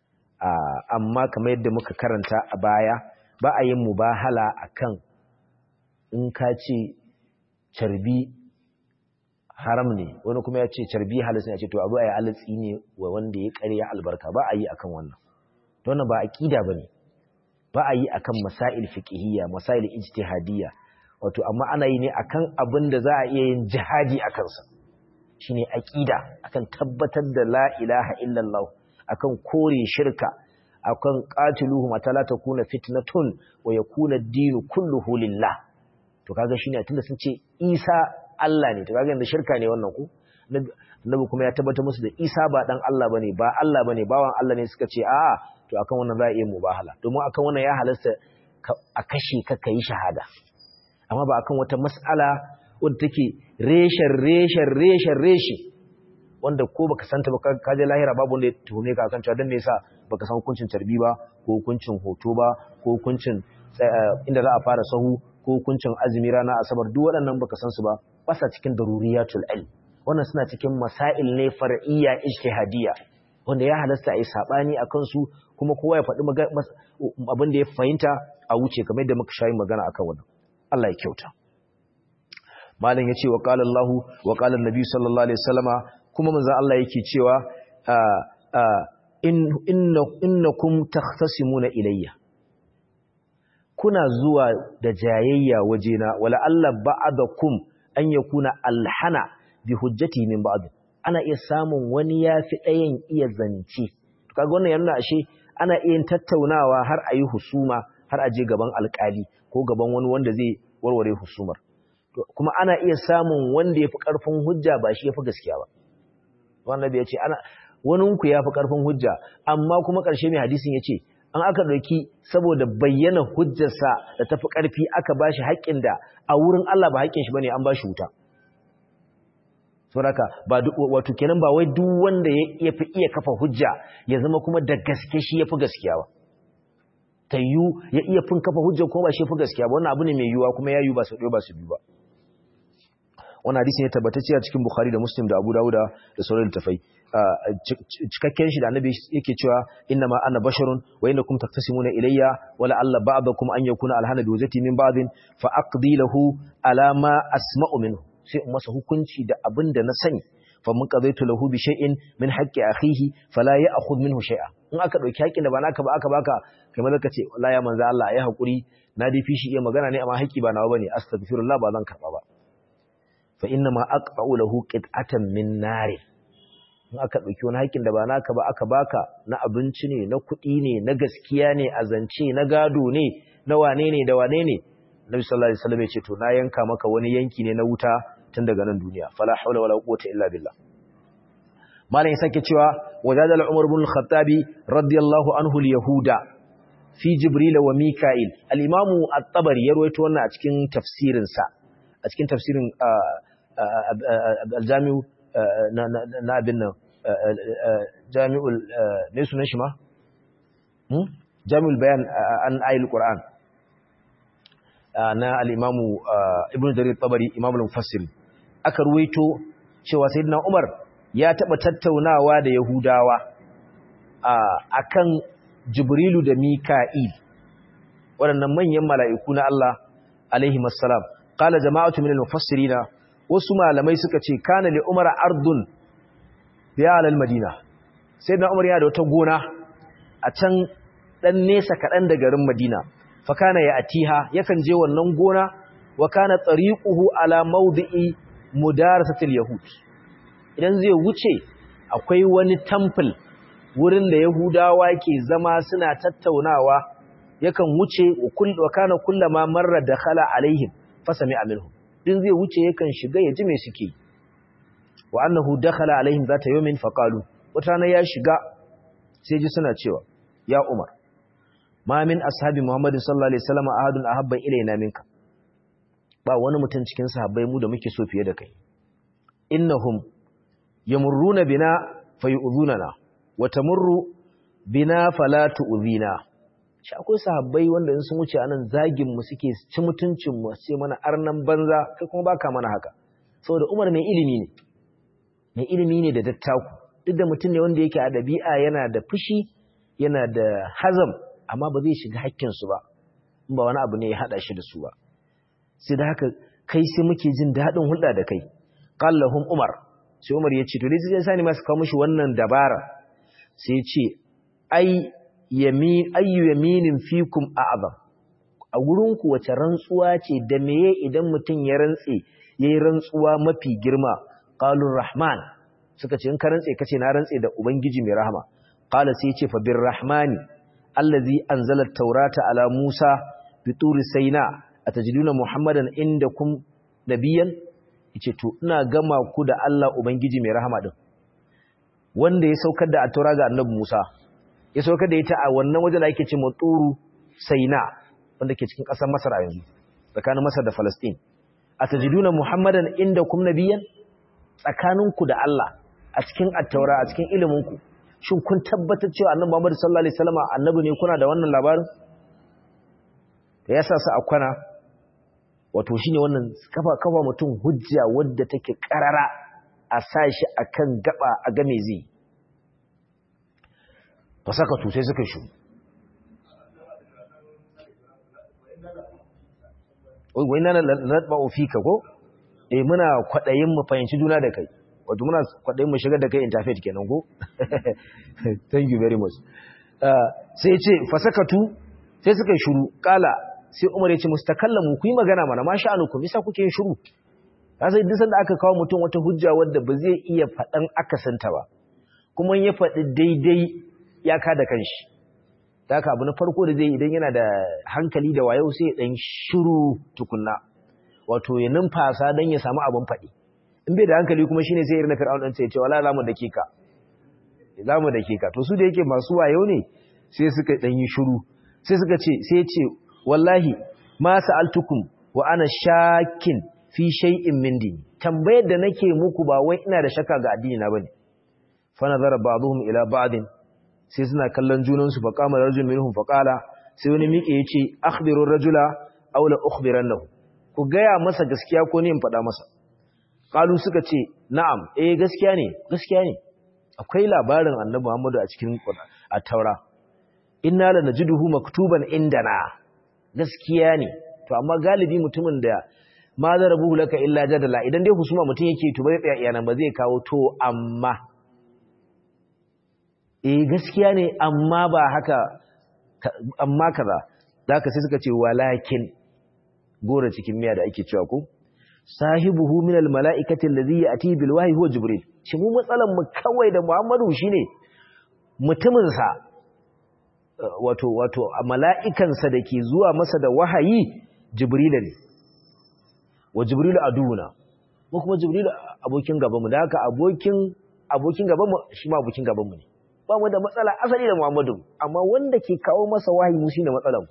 amma kamar yadda muka karanta a baya ba a yin mubahala akan in ka ce carbi haram ne wani kuma ya ce carbi halis ne ya ce to abu a yi alitsi ne wa wanda ya karya albarka ba a yi akan wannan wannan ba aqida bane ba a yi akan masail fiqhiyya masail ijtihadiyya wato amma ana yi ne akan abin da za a iya yin jihadi a kansa shine aqida akan tabbatar da la ilaha illallah akan kore shirka akan qatiluhum atala takuna fitnatun wa yakuna ad-din kulluhu lillah to kaga shine tunda sun ce Isa Allah ne to kaga yanda shirka ne wannan ku Annabi kuma ya tabbata musu da Isa ba dan Allah bane ba Allah bane bawan Allah ne suka ce a'a to akan wannan za a iya mubahala domin akan wannan ya halasta a kashe ka kai shahada amma ba akan wata mas'ala wadda take reshen reshen reshen reshe wanda ko baka santa ba ka je lahira babu wanda ya tuhume ka akan cewa dan me yasa baka san hukuncin tarbi ba ko hukuncin hoto ba ko hukuncin inda za a fara sahu ko hukuncin azumi rana asabar duk waɗannan baka san su ba ba sa cikin daruriyatul ilm wannan suna cikin masail ne far'iyya ijtihadiyya wanda ya halasta a yi sabani akan su kuma kowa ya faɗi abin da ya fahimta a wuce kamar yadda muka shayi magana akan wannan Allah ya kyauta malam yace wa qala Allah wa qala an-nabi sallallahu alaihi wasallama kuma manzo Allah yake cewa in innakum takhtasimuna ilayya kuna zuwa da jayayya wajena wala Allah ba'adakum an yakuna alhana bi hujjati min ba'd ana iya samun wani yafi ɗayan iya zance kaga wannan yana ashe ana iya tattaunawa har ayi husuma har aje gaban alkali ko gaban wani wanda zai warware husumar kuma ana iya samun wanda yafi karfin hujja ba shi yafi gaskiya ba wannan da yace ana wani ku yafi karfin hujja amma kuma karshe mai hadisin yace an aka ɗauki saboda bayyana hujjarsa da tafi ƙarfi aka ba shi haƙƙin da a wurin Allah ba haƙƙin shi ba ne an ba shi wuta. Sauraka, wato kenan ba wai duk wanda ya fi iya kafa hujja ya zama kuma da gaske shi ya fi gaskiya ba. Ta yiwu ya iya fin kafa hujja kuma ba shi ya fi gaskiya ba, wannan abu ne mai yiwuwa kuma ya yiwu ba su ɗaya ba su biyu ba. Wannan hadisi ne tabbatacce a cikin Bukhari da Muslim da Abu Dawuda da sauran littafai. cikakken shi da annabi yake cewa inna ma ana basharun wa innakum taktasimuna ilayya wa la'alla ba'dakum an yakuna alhana bi wajati min ba'din fa aqdi lahu ala ma asma'u minhu sai in masa hukunci da abin da na sani fa mun qadaitu lahu bi shay'in min haqqi akhihi fala ya'khudh minhu shay'a in aka dauki haƙin da ba naka ba aka baka kai maza ka ce wallahi ya manzo Allah ya hakuri na dai fishi iya magana ne amma haƙi ba nawa bane astaghfirullah ba zan karba ba fa inna ma aqba'u lahu qit'atan min narin in aka ɗauki wani haƙƙin da ba naka ba aka baka na abinci ne na kuɗi ne na gaskiya ne a zance na gado ne na wane ne da wane ne Nabi sallallahu alaihi wasallam ya ce to na yanka maka wani yanki ne na wuta tun daga nan duniya fala haula wala quwwata illa billah malam ya sake cewa wajadal umar ibn al-khattab radiyallahu anhu al-yahuda fi jibril wa mika'il al-imam at-tabari ya rawaito wannan a cikin tafsirin sa a cikin tafsirin al-jami' na abin nan jami'ul ne sunan shi ma? jami'ul bayan an ayil ƙura'an na al'imamu ibn jarir tabari imamul mufassir aka ruwaito cewa sai umar ya taɓa tattaunawa da yahudawa a kan jibrilu da mika'il waɗannan manyan mala'iku na Allah alaihi masalam ƙala jama'atu min al-mufassirina wasu malamai suka ce kana li umar ardun biya alal madina sai na umar yana da wata gona a can dan nesa kaɗan da garin madina fa kana ya atiha yakan je wannan gona wa kana tariquhu ala mawdi'i mudarasatil yahud idan zai wuce akwai wani temple wurin da yahudawa ke zama suna tattaunawa yakan wuce wa kana kullama marra dakhala alaihim fasami aminhum din zai wuce yakan shiga ya ji me suke wa annahu dakhala alaihim zata yawmin faqalu wata ya shiga sai ji suna cewa ya umar ma min ashabi muhammadin sallallahu alaihi wasallam ahadun ahabba ilaina minka ba wani mutum cikin sahabbai mu da muke so fiye da kai innahum yamurruna bina fayu'dhunana wa tamurru bina fala tu'dhina shi akwai sahabbai wanda in sun wuce anan zagin mu suke ci mutuncin mu sai mana arnan banza kai kuma baka mana haka saboda Umar mai ilimi ne mai ilimi ne da dattaku duk da mutum ne wanda yake a dabi'a yana da fushi yana da hazam amma ba zai shiga hakkin su ba in ba wani abu ne ya hada shi da su ba sai da haka kai sai muke jin daɗin hulɗa da kai qallahum umar sai umar ya ce to dai sai sani masu kawo mishi wannan dabara sai ya ce ai yamin ayyu yaminin fikum a'zam a gurin ku wace rantsuwa ce da meye idan mutum ya rantse yayi rantsuwa mafi girma qalur rahman suka ce in ka rantse kace na rantse da ubangiji mai rahama qala sai ya ce fa bir rahmani allazi anzala at-taurata ala musa bi turi sayna atajiduna muhammadan indakum nabiyan yace to ina gama ku da Allah ubangiji mai rahama din wanda ya saukar da at-taura ga annabi Musa ya saukar da ita a wannan waje da ake ce turu sayna wanda ke cikin ƙasar Masar a yanzu tsakanin Masar da Palestine atajiduna muhammadan indakum nabiyan tsakaninku da Allah a cikin at-taura a cikin ilimin ku shin kun tabbatar cewa annabi Muhammad sallallahu alaihi wasallam annabi ne kuna da wannan labarin da yasa su a kwana wato shine wannan kafa kafa mutum hujja wadda take karara a sashi akan gaba a game zai fasaka to sai suka shu oi wai nan ladba ofika ko eh muna kwadayin mu fahimci juna da kai wato muna kwadayin mu shigar da kai interfaith kenan ko thank you very much sai ce fasakatu sai suka shuru kala sai Umar ya ce musu takallamu ku yi magana mana ma sha'anukum yasa kuke yin shiru sai duk sanda aka kawo mutum wata hujja wadda ba zai iya faɗan akasanta ba kuma ya faɗi daidai ya ka da kanshi ta haka abu na farko da zai idan yana da hankali da wayo sai ya ɗan shiru tukunna wato ya numfasa don ya samu abin faɗi in bai da hankali kuma shine sai irin na fir'aun ɗan sai ce wala zamu dake ka zamu dake ka to su da yake masu wayo ne sai suka ɗan yi shiru sai suka ce sai ya ce wallahi ma sa'altukum wa ana shakin fi shay'in min dini tambayar da nake muku ba wai ina da shakka ga addini na bane fa nazara ba'dhum ila ba'din sai suna kallon junan su fa qama rajulun minhum fa qala sai wani miƙe yace akhbiru rajula aw la ukhbirannahu ku gaya masa gaskiya ko ne in faɗa masa qalu suka ce na'am eh gaskiya ne gaskiya ne akwai labarin annabi Muhammadu a cikin at-taura inna lanajiduhu maktuban indana gaskiya ne to amma galibi mutumin da ma zarabuhu laka illa jadala idan dai husuma mutum yake to bai tsaya iyana ba zai kawo to amma eh gaskiya ne amma ba haka amma kaza zaka sai suka ce walakin gora cikin miya da ake cewa ko sahibuhu min almalaikati allazi yati bil wahyi huwa jibril shi mu matsalan mu kawai da muhammadu shine mutumin sa wato wato mala'ikansa da ke zuwa masa da wahayi jibrila ne wa jibrilu aduna mu kuma jibrilu abokin gabanmu da haka abokin abokin gabanmu shi ma abokin gabanmu ne ba mu da matsala asali da muhammadu amma wanda ke kawo masa wahayi mu shine matsalan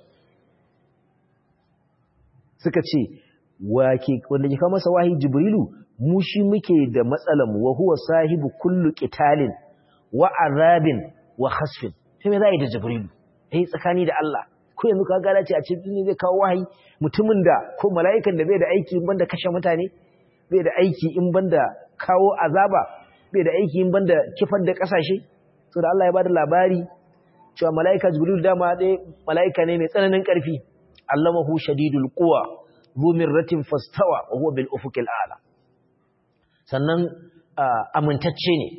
suka ce wa ke wanda ke kawo masa wahayi jibrilu mu shi muke da matsalan mu wa huwa sahibu kullu qitalin wa azabin wa khasfin sai me za a yi da jibrilu eh tsakani da Allah ko yanzu ka gada ce a ce ne zai kawo wahayi mutumin da ko mala'ikan da bai da aiki in banda kashe mutane bai da aiki in banda kawo azaba bai da aiki in banda kifar da kasashe so da Allah ya bada labari cewa mala'ika jibril dama dai mala'ika ne mai tsananin karfi allamahu shadidul quwa zu mirratin fastawa wa huwa bil ufuqil a'la sannan amintacce ne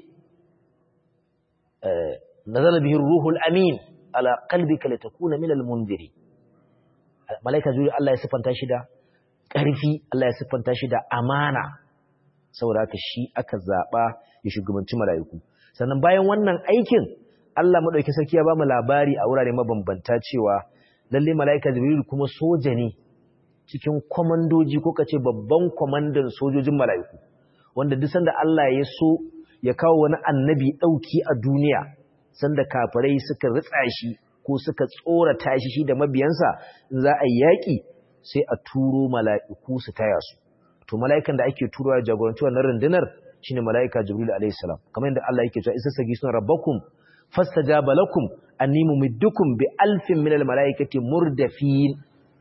nazala bihi ruhul amin ala qalbika litakuna minal munziri malaika jibril Allah ya sifanta shi da ƙarfi Allah ya sifanta shi da amana saboda haka shi aka zaba ya shugabanci malaiku sannan bayan wannan aikin Allah madauki sarki ya ba mu labari a wurare mabambanta cewa lalle malaika jibril kuma soja ne cikin komandoji ko kace babban komandan sojojin malaiku wanda duk sanda Allah ya so ya kawo wani annabi dauki a duniya sanda kafirai suka ritsa shi ko suka tsorata shi shi da mabiyansa in za a yaki sai a turo mala'iku su taya su to mala'ikan da ake turowa jagoranci wannan rundunar shine mala'ika jibril alayhi salam kamar yadda Allah yake cewa isasagi sun rabbakum fastajaba lakum anni mumiddukum bi alfin minal mala'ikati murdafin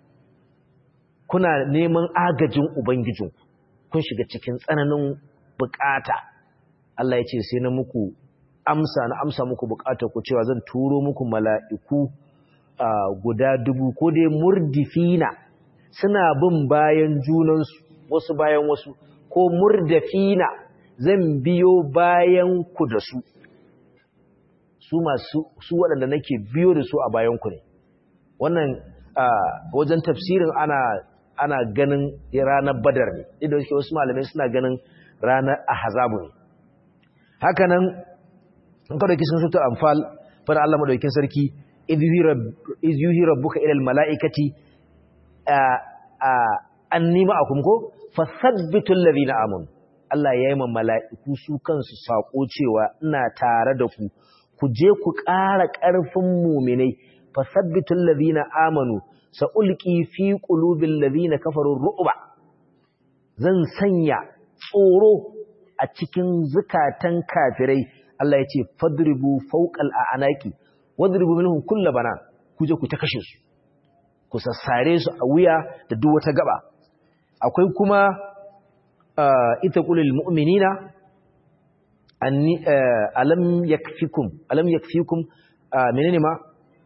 kuna neman agajin ubangijin kun shiga cikin tsananin bukata Allah ya ce sai na muku amsa na amsa muku bukatar ku cewa zan turo muku mala'iku guda dubu ko dai murdifina suna bin bayan junansu wasu bayan wasu ko murdafina zan biyo bayan ku da su su masu su waɗanda nake biyo da su a bayan ku ne wannan wajen tafsirin ana ana ganin ranar badar ne idan suke wasu malamai suna ganin ranar ahzabu ne haka nan in ka dauki sun sutu anfal fara Allah madaukin sarki iz yuhi rabbuka ila almalaikati anni ma'akum ko fasabbitul ladina amanu Allah ya yi ma mala'iku su kansu sako cewa ina tare da ku ku je ku ƙara ƙarfin muminai fasabbitul ladina amanu sa'ulqi fi qulubil ladina kafaru ru'ba zan sanya tsoro a cikin zukatan kafirai Allah ya ce fadribu fawqal a'naqi wadribu minhum kull bana ku je ku ta kashe su ku sassare su a wuya da duk wata gaba akwai kuma ita qulil mu'minina anni alam yakfikum alam yakfikum menene ma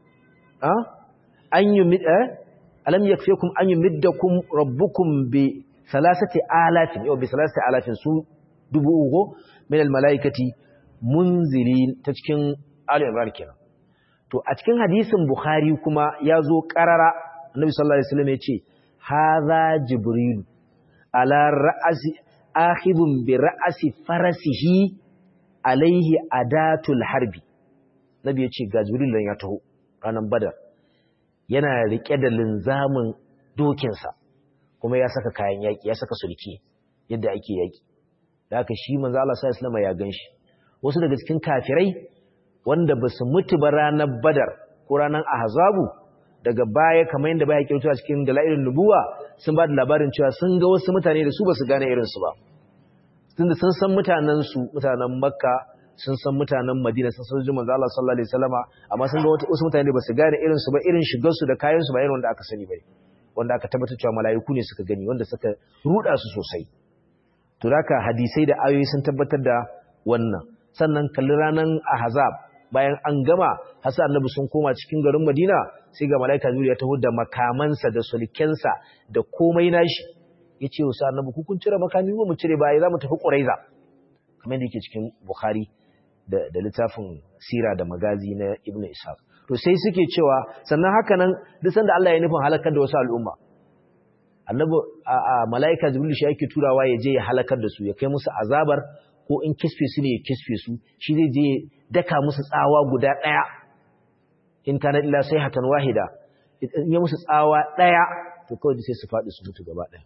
an yumid alam yakfikum an yumiddakum rabbukum bi salasati alafin yau bi salasati alafin su dubu uku min al malaikati munzilin ta cikin ali imran kenan to a cikin hadisin bukhari kuma ya zo karara annabi sallallahu alaihi wasallam ya ce hadha jibril ala ra'asi akhidun bi ra'asi farasihi alaihi adatul harbi nabi ya ce ga jibril dan ya taho ranan badar yana rike da linzamin dokinsa kuma ya saka kayan yaki ya saka sulke yadda ake yaki da haka shi manzo Allah sallallahu alaihi wasallam ya ganshi wasu daga cikin kafirai wanda ba su mutu ba ranar badar ko ranar ahzabu daga baya kamar yadda baya kyautu a cikin dalailin nubuwa sun ba da labarin cewa sun ga wasu mutane da su ba su gane irinsu ba tunda sun san mutanen su mutanen makka sun san mutanen madina sun san manzo Allah sallallahu alaihi wasallama amma sun ga wasu mutane da ba su gane irinsu ba irin shigar su da kayan su ba irin wanda aka sani bai wanda aka tabbatar cewa mala'iku ne suka gani wanda suka ruda su sosai to haka hadisai da ayoyi sun tabbatar da wannan sannan kalli ranan ahzab bayan an gama hasa annabi sun koma cikin garin Madina sai ga malaika Jibril ya taho da makamansa da sulkensa da komai nashi yace wa annabi ku kun cire makami mu cire baya zamu tafi Quraiza kamar yadda yake cikin Bukhari da da littafin sira da magazi na Ibn Ishaq to sai suke cewa sannan haka nan duk sanda Allah ya nufin halakar da wasu al'umma annabi a malaika Jibril shi yake turawa ya je ya halakar da su ya kai musu azabar ko in kisfe su ne ya kisfe su shi zai je daka musu tsawa guda ɗaya in kana illa sai hatan wahida in ya musu tsawa ɗaya to kawai sai su faɗi su mutu gaba ɗaya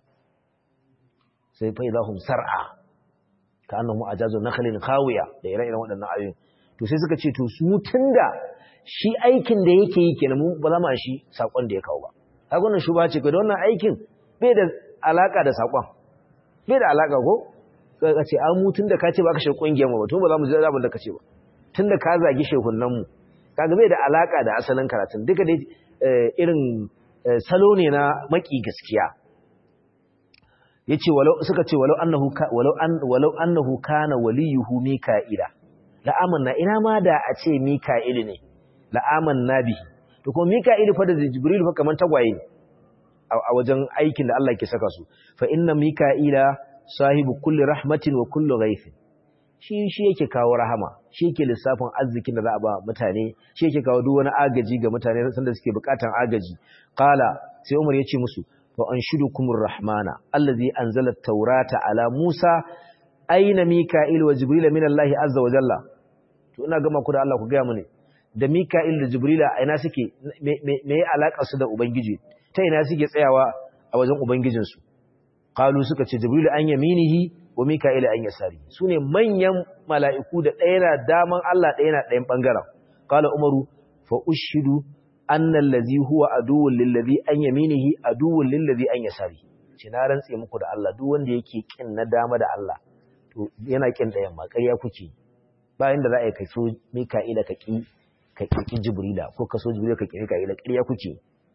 sai fa idahum sar'a ka annahu ajazu nakhlin khawiya da ire-iren waɗannan ayoyin to sai suka ce to su tunda shi aikin da yake yi kenan mu ba za mu shi sakon da ya kawo ba kaga wannan shuba ce kai da wannan aikin bai da alaka da sakon bai da alaka ko ka ce an mu tunda ka ce ba ka shi kungiyar mu ba to ba za mu ji abin da ka ce ba tunda ka zagi shehunan mu kaga bai da alaka da asalin karatun duka dai irin salo ne na maki gaskiya yace walau suka ce walau annahu walau an walau annahu kana waliyuhu mika'ila la amanna ina ma da a ce mika'il ne la amanna bihi to kuma mika'il fa da jibril fa kaman tagwaye ne a wajen aikin da Allah ke saka su fa inna mika'ila sahibu kulli rahmatin wa kulli ghaifin shi shi yake kawo rahama shi yake lissafin arzikin da za a ba mutane shi yake kawo duk wani agaji ga mutane sanda suke bukatan agaji qala sai Umar ya ce musu fa anshudukumur rahmana allazi anzala at-taurata ala Musa aina mika'il wa jibril min Allah azza wa jalla to ina gama ku da Allah ku ga mu ne da Mika'il da Jibrila a ina suke me ya alaka su da Ubangiji ta ina suke tsayawa a wajen Ubangijinsu qalu suka ce Jibril an yaminihi wa Mika'il an yasari sune manyan mala'iku da ɗaya na daman Allah ɗaya na ɗayan bangaren qala Umaru fa ushidu anna allazi huwa aduwwun lillazi an yaminihi aduwwun lillazi an yasari ce na rantse muku da Allah duk wanda yake kin na dama da Allah to yana kin ɗayan ma ƙarya kuke bayan da za a yi kai so Mika'ila ka ki ka ƙi Jibrila ko ka so Jibrila ka ƙi Mika'ila ƙarya kuke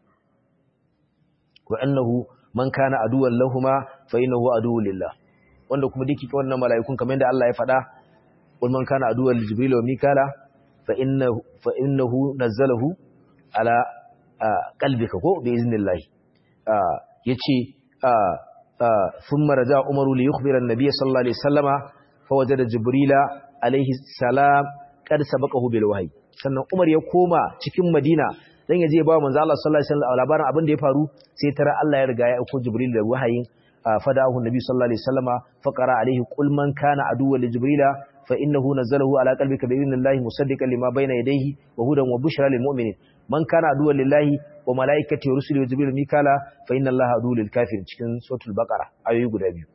wa annahu man kana aduwwan lahumma fa innahu aduwwun lillah wanda kuma dake wannan mala'ikun kamar yadda Allah ya faɗa wal man kana aduwwan li Jibril wa Mikala fa innahu fa innahu nazzalahu ala qalbika ko bi iznillah yace thumma raja Umaru li yukhbira an-nabiy sallallahu alaihi wasallama fa wajada Jibrila alaihi salam qad sabaqahu bil wahyi sannan Umar ya koma cikin Madina dan yaje ba manzo Allah sallallahu alaihi wasallam labarin abin da ya faru sai tara Allah ya riga ya aika Jibril da wahayin fadahu nabi sallallahu alaihi wasallama faqara alaihi qul man kana aduwwan li jibrila fa innahu nazzalahu ala qalbika bi idhnillahi musaddiqan lima bayna yadayhi wa hudan wa bushra lil mu'minin man kana aduwwan lillahi wa malaikatihi wa rusulihi wa jibril mikala fa inna allaha aduwwul lil kafirin cikin suratul baqara ayoyi guda biyu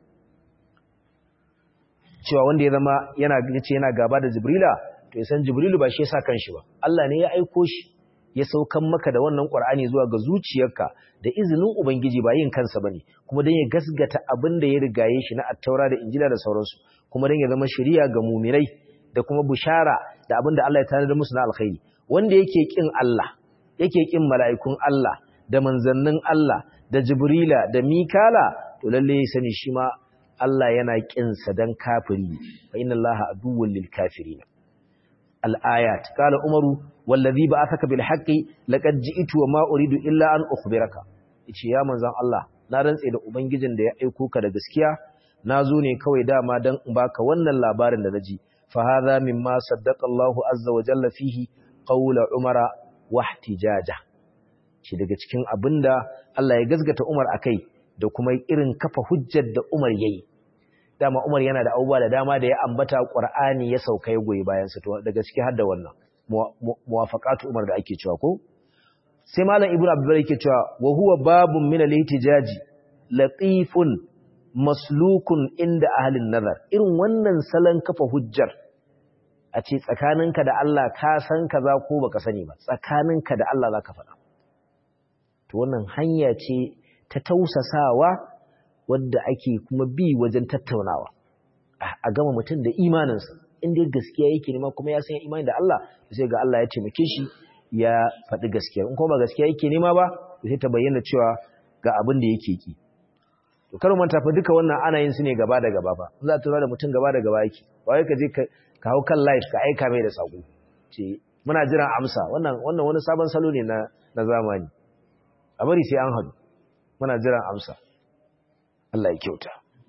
cewa wanda ya zama yana yace yana gaba da jibrila to ya san jibrilu ba shi ya sa kanshi ba Allah ne ya aiko shi ya saukan maka da wannan Qur'ani zuwa ga zuciyarka da izinin Ubangiji ba yin kansa bane kuma dan ya gasgata abin da ya rigaye shi na Attaura da Injila da sauransu kuma dan ya zama shari'a ga mumirai da kuma bushara da abin da Allah ya tanada musu na alkhairi wanda yake kin Allah yake kin mala'ikun Allah da manzannin Allah da Jibrila da Mikala to lalle ya sani shi ma Allah yana kin sa dan kafiri fa inna Allaha aduwwul lil kafirin al-ayat qala umaru wallazi ba asaka bil haqqi laqad ji'tu wa ma uridu illa an ukhbiraka yace ya manzon Allah na rantse da ubangijin da ya aiko ka da gaskiya nazo ne kawai dama dan in baka wannan labarin da naji fa hadha mimma saddaqa Allahu azza wa jalla fihi qawla umara wa ihtijaja shi daga cikin abinda Allah ya gazgata Umar akai da kuma irin kafa hujjar da Umar yayi dama Umar yana da abubuwa da dama da ya ambata Qur'ani ya sauka ya goyi bayan sa to daga ciki har da wannan muwafaqatu Umar da ake cewa ko sai malam Ibnu Abdul yake cewa wa huwa babun min al-ihtijaji latifun maslukun inda ahlin nazar irin wannan salon kafa hujjar a ce tsakaninka da Allah ka san kaza ko baka sani ba tsakaninka da Allah zaka faɗa to wannan hanya ce ta tausasawa wadda ake kuma bi wajen tattaunawa a gama mutum da imaninsa inda gaskiya yake nema kuma ya san imani da Allah sai ga Allah ya taimake shi ya faɗi gaskiya in kuma ba gaskiya yake nema ba sai ta bayyana cewa ga abin da yake ki to kar manta fa duka wannan ana yin su ne gaba da gaba fa za ta da mutum gaba da gaba yake ba wai ka je ka hau kan live ka aika mai da sako ce muna jiran amsa wannan wannan wani sabon salo ne na na zamani a bari sai an hadu muna jiran amsa Allah ya kyauta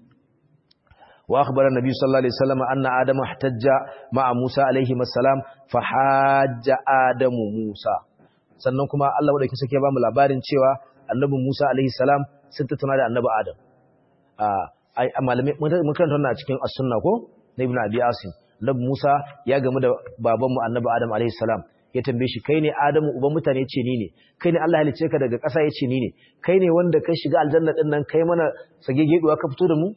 وأخبر النبي صلى الله عليه وسلم أن آدم احتج مع موسى عليه السلام فحاج آدم موسى sannan kuma Allah wadda sake ba mu labarin cewa annabi Musa alaihi salam sun tattauna da annabi Adam a malamai mun karanta wannan a cikin as-sunna ko na Ibn Abi Asim annabi Musa ya gamu da babanmu annabi Adam alaihi salam ya tambaye shi kai ne Adamu uban mutane ce ni ne kai ne Allah halicce ka daga ƙasa ya ce ni ne kai ne wanda kai shiga aljanna din nan kai mana sagegeduwa ka fito da mu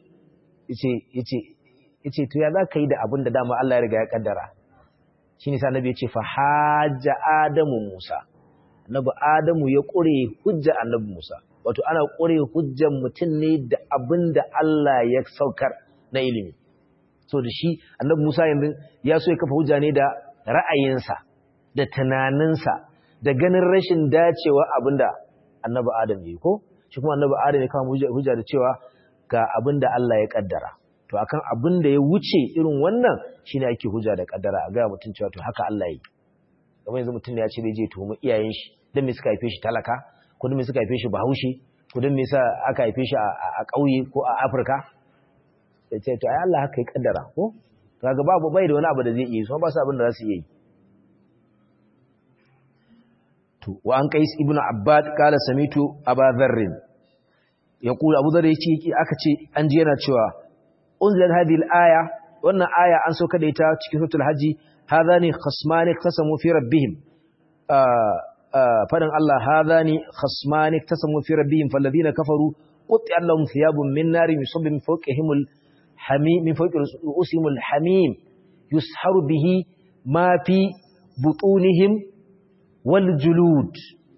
yace to ya za ka yi da abin da dama Allah ya riga ya kaddara shi ne sanabi ya ce fa hajja adamu musa annabi adamu ya ƙure hujja annabi musa wato ana ƙure hujjan mutum ne da abin da Allah ya saukar na ilimi so da shi annabi musa yanzu ya so ya kafa hujja ne da ra'ayinsa da tunaninsa da ganin rashin dacewa abin da annabi adam ya yi ko shi kuma annabi adam ya kama hujja da cewa ga abin da Allah ya kaddara to akan abin da ya wuce irin wannan shine ake hujja da kaddara a ga mutum cewa to haka Allah yi kamar yanzu mutum ya ce bai je tuhumi iyayen shi dan me suka haife shi talaka ko dan me suka haife shi bahaushe ko dan me yasa aka haife shi a ƙauye ko a Afirka sai ce to ai Allah haka ya kaddara ko kaga babu bai da wani abu da zai yi so ba su abin da za su yi to wa an qais ibnu abbad kala samitu aba dharrin yaqulu abu dharr yace aka ce an ji yana cewa unzilat hadhihi al-aya wannan aya an sauka da ita cikin suratul haji hadani khasmani qasamu fi rabbihim fadin Allah hadhani khasmani tasamu fi rabbihim falladhina kafaru qut'an lahum thiyabun min narin yusabbu min fawqihim al-hamim min fawqi ru'usihim al-hamim yusharu bihi ma fi butunihim wal julud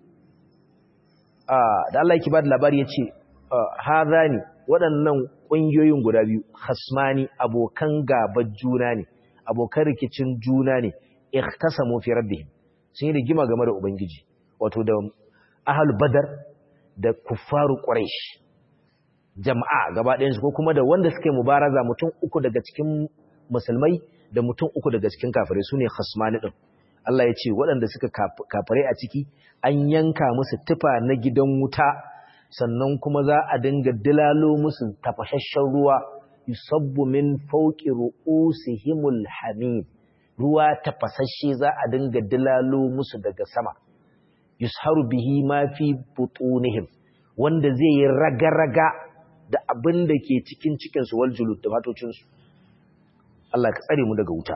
da Allah yake ba da labari yace hadhani waɗannan ƙungiyoyin guda biyu khasmani abokan gabar juna ne abokan rikicin juna ne ikhtasamu fi rabbihim sun yi rigima game da ubangiji wato da ahlul badar da kuffaru quraish jama'a gaba ɗayan su ko kuma da wanda suke mubaraza mutum uku daga cikin musulmai da mutum uku daga cikin kafirai sune khasmani din Allah ya ce waɗanda suka kafirai a ciki an yanka musu tufa na gidan wuta sannan kuma za a dinga dilalo musu tafashashen ruwa yusabbu min fawqi ru'usihimul hamim ruwa tafasashe za a dinga dilalo musu daga sama yusharu bihi ma fi butunihim wanda zai yi raga-raga da abin da ke cikin cikin su wal julud da matocin su Allah ka tsare mu daga wuta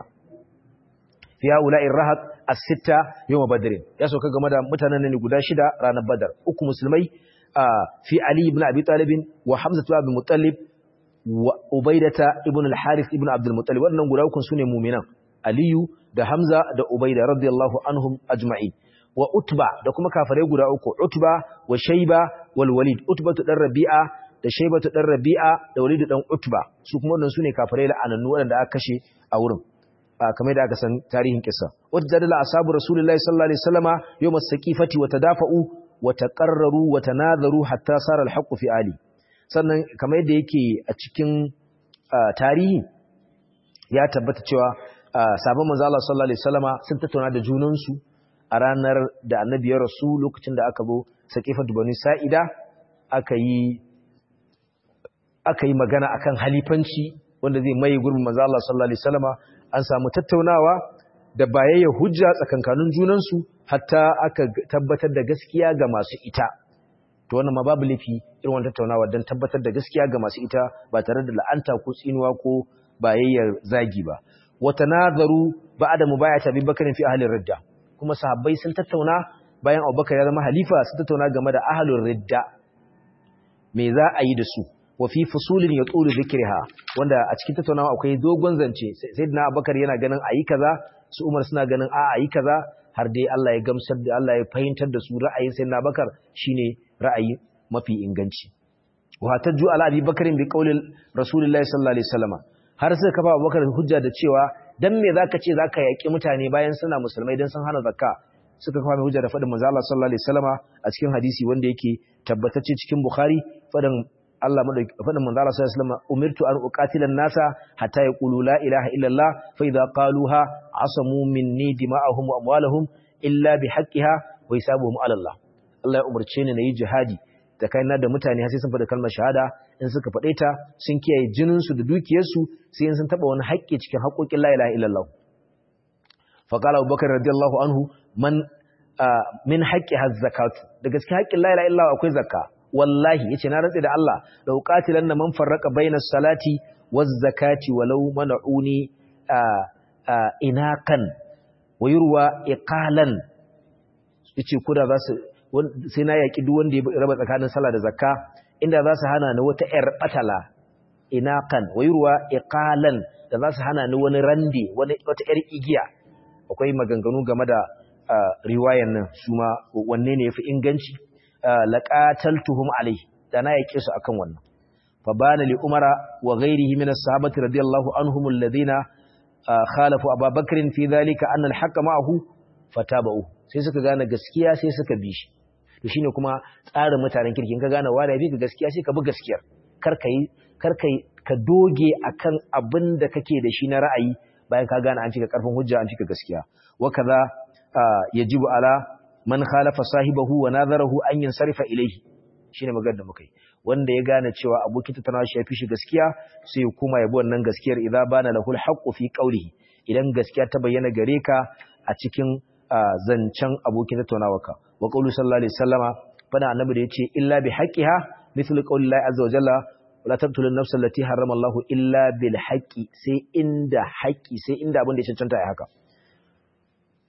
fi haula'i rahat as-sitta yawm badr ya sauka game da mutanen ne guda shida ranar badar uku musulmai fi Ali ibn Abi Talib wa Hamza ibn Muttalib wa Ubaidata ibn al-Harith ibn Abdul Muttalib wannan guda uku sune mu'minan Aliyu da Hamza da Ubaida radiyallahu anhum ajma'in wa Utba da kuma kafirai guda uku Utba wa Shayba wal Walid Utba dan Rabi'a da Shayba dan Rabi'a da Walid dan Utba su kuma wannan sune kafirai la'anannu wanda aka kashe a wurin kamar da aka san tarihin kissa wajadala ashabu rasulullahi sallallahu alaihi wasallama yawm as-saqifati wa tadafa'u وتقرروا وتناظروا حتى صار الحق في ali sannan kamar yadda yake a cikin tarihi ya tabbata cewa sabon manzo Allah sallallahu alaihi wasallama sun tattauna da junan su a ranar da annabi ya rasu lokacin da aka zo saqifatu bani sa'ida aka yi aka yi magana akan halifanci wanda zai mai gurbin manzo Allah sallallahu alaihi wasallama an samu tattaunawa da bayayya hujja tsakankanin junansu hatta aka tabbatar da gaskiya ga masu ita to wannan ma babu laifi irin wannan tattaunawa don tabbatar da gaskiya ga masu ita ba tare da la'anta ko tsinuwa ko bayayyar zagi ba wata nazaru ba'da mubayata Abi Bakar fi ahli ridda kuma sahabbai sun tattauna bayan Abubakar ya zama halifa sun tattauna game da ahlul ridda me za a yi da su wa fi fusulin yatulu dhikriha wanda a cikin tattaunawa akwai dogon zance sayyidina Abubakar yana ganin ayi kaza su Umar suna ganin a ayi kaza har dai Allah ya gamsar da Allah ya fahimtar da su ra'ayin sayyidina Abubakar shine ra'ayi mafi inganci wa tajju ala Abi Bakr bi qaulil Rasulullahi sallallahu alaihi wasallam har sai kafa Abubakar hujja da cewa dan me zaka ce zaka yaki mutane bayan suna musulmai dan sun hana zakka suka kafa mai hujja da fadin manzo Allah sallallahu alaihi wasallama a cikin hadisi wanda yake tabbatacce cikin Bukhari fadin Allah madauki fadin manzo Allah sallallahu alaihi wasallama umirtu an uqatila an-nasa hatta yaqulu la ilaha illa Allah fa idza qaluha asamu minni dima'ahum wa amwalahum illa bihaqqiha wa hisabuhum ala Allah Allah ya umarce ni nayi jihadi da kaina da mutane har sai sun faɗa kalmar shahada in suka faɗe ta sun kiyaye jinin su da dukiyar su sai in sun taba wani haƙƙi cikin haƙoƙin la ilaha illallah fa qala Abubakar radiyallahu anhu man min haqqi zakatu da gaskiya haƙƙin la ilaha illallah akwai zakka wallahi yace na rantsi da Allah da uqatilan man farraqa bainas salati waz zakati walau mana'uni inakan wa yurwa iqalan yace kuda za su sai na yaki duk wanda ya raba tsakanin sallah da zakka inda za su hana ni wata yar batala inakan wa yurwa iqalan da za su hana ni wani rande wani wata yar igiya akwai maganganu game da riwayan nan su ma wanne ne yafi inganci laqataltuhum alayhi da na yake su akan wannan fa bana li umara wa ghairihi min as-sahabati radiyallahu anhum alladhina khalafu ababakr fi dhalika anna al-haqqa ma'ahu fataba'u sai suka gane gaskiya sai suka bi shi to shine kuma tsarin mutanen kirkin ka gane wanda bi ka gaskiya sai ka bi gaskiyar kar kai kar kai ka doge akan abin da kake da shi na ra'ayi bayan ka gane an cika karfin hujja an cika gaskiya wa kaza yajibu ala man khalafa sahibahu wa nadharahu an yansarifa ilayhi shine maganar da muka yi wanda ya gane cewa abokin tattaunawa shi yafi shi gaskiya sai ya koma ya bi wannan gaskiyar idza bana lahul haqqu fi qawlihi idan gaskiya ta bayyana gare ka a cikin zancen abokin tattaunawarka wa qawlu sallallahu alaihi wasallama fada annabi da yace illa bi haqqiha mithlu qawli llahi azza wa jalla wala taqtulu an-nafsa allati harrama Allahu illa bil haqqi sai inda haqqi sai inda abin da ya cancanta ya haka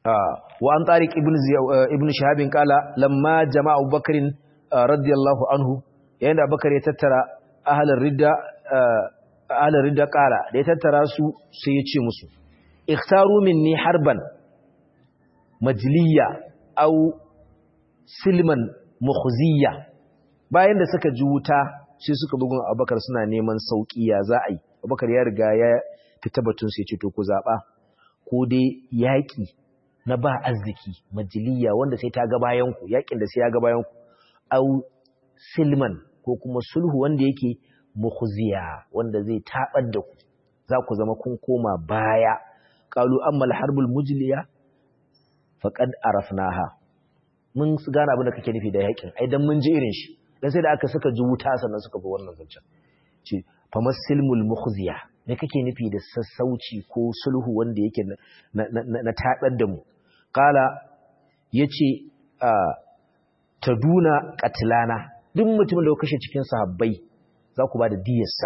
wa an tariq ibn ibn shahab kala lamma jama'a abubakar radiyallahu anhu yayin da abubakar ya tattara ahlul ridda ahlul ridda kala da ya tattara su sai ya ce musu ikhtaru minni harban majliya aw silman mukhziya bayan da suka ji wuta sai suka bugun abubakar suna neman sauki ya za a yi abubakar ya riga ya fita batun sai ce to ku zaɓa ko dai yaƙi na ba arziki majiliya wanda sai ta ga bayanku yaƙin da sai ya ga bayanku au silman ko kuma sulhu wanda yake mukhziya wanda zai tabar da ku za ku zama kun koma baya qalu amma al-harbul mujliya faqad arafnaha mun gane abin da kake nufi da yaƙin ai dan mun ji irin shi dan sai da aka saka ji wuta sannan suka bi wannan zancen ce famasilmul mukhziya me kake nufi da sassauci ko sulhu wanda yake na tabar da mu qala yace taduna qatlana duk mutumin da ya kashe cikin sahabbai za ku ba da diyarsa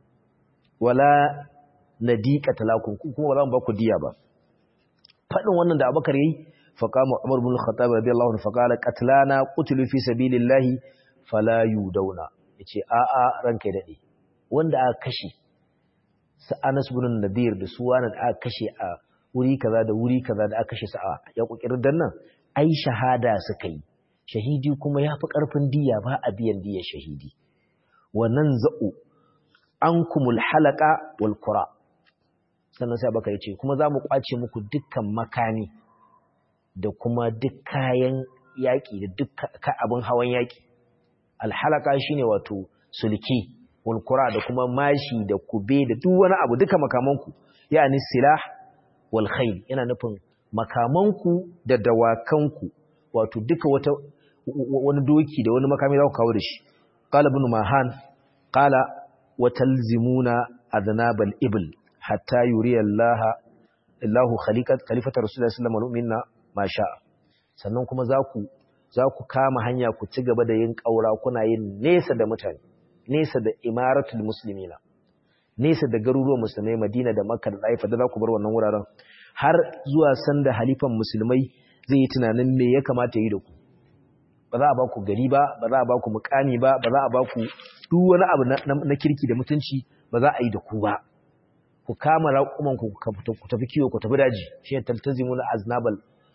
wala nadi qatlakum kuma ba za mu ba ku diya ba fadin wannan da Abubakar yayi faqama Umar ibn Khattab radiyallahu anhu faqala qatlana qutilu fi sabilillahi fala yudawna yace a a ranka dade wanda aka kashe su Anas bin Nadir da su wani da aka kashe a wuri kaza da wuri kaza da aka kashe su a ya kokirin dan nan ai shahada suka yi shahidi kuma yafi karfin diya ba a biyan diyar shahidi wannan za'u ankumul halaqa wal qura sannan sai baka yace kuma zamu kwace muku dukkan makani da kuma duk kayan yaki da duk abin hawan yaki al halaqa shine wato sulki walkura da kuma mashi da kube da duk wani abu duka makamanku yani silah wal khayl yana nufin makamanku da dawakanku wato duka wata wani doki da wani makami za ku kawo da shi qala ibn mahan qala wa talzimuna adnabal ibl hatta yuri Allah Allahu khaliqat khalifata rasulullahi sallallahu alaihi wasallam ma sha sannan kuma za ku za ku kama hanya ku ci gaba da yin kaura kuna yin nesa da mutane nesa da imaratul muslimina nesa da garuruwan musulmai Madina da Makka da Taifa da za ku bar wannan wuraren har zuwa sanda halifan musulmai zai yi tunanin me ya kamata yi da ku ba za a ba ku gari ba ba za a ba ku mukami ba ba za a ba ku duk wani abu na kirki da mutunci ba za a yi da ku ba ku kama raƙuman ku ku tafi kiwo ku tafi daji shi ne taltazimuna aznabal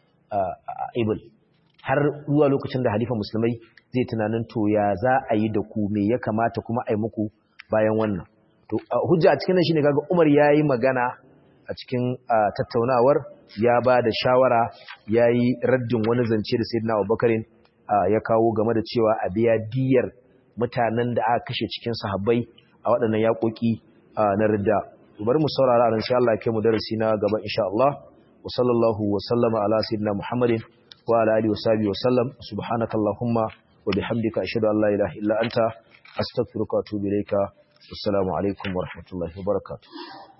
ibl har zuwa lokacin da halifan musulmai zai tunanin to ya za a yi da ku me ya kamata kuma a yi muku bayan wannan to hujja a cikin nan shine kaga Umar yayi magana a cikin tattaunawar ya ba da shawara yayi raddin wani zance da Sayyidina Abubakar ya kawo game da cewa a biya diyar mutanen da aka kashe cikin sahabbai a waɗannan yaƙoƙi na ridda bari mu saurara ran insha Allah kai mu darasi na gaba insha Allah wa sallallahu wa sallama ala sayyidina Muhammadin wa ala alihi wa sahbihi wa sallam subhanakallahumma وبحمدك أشهد أن لا إله إلا أنت أستغفرك وأتوب إليك والسلام عليكم ورحمة الله وبركاته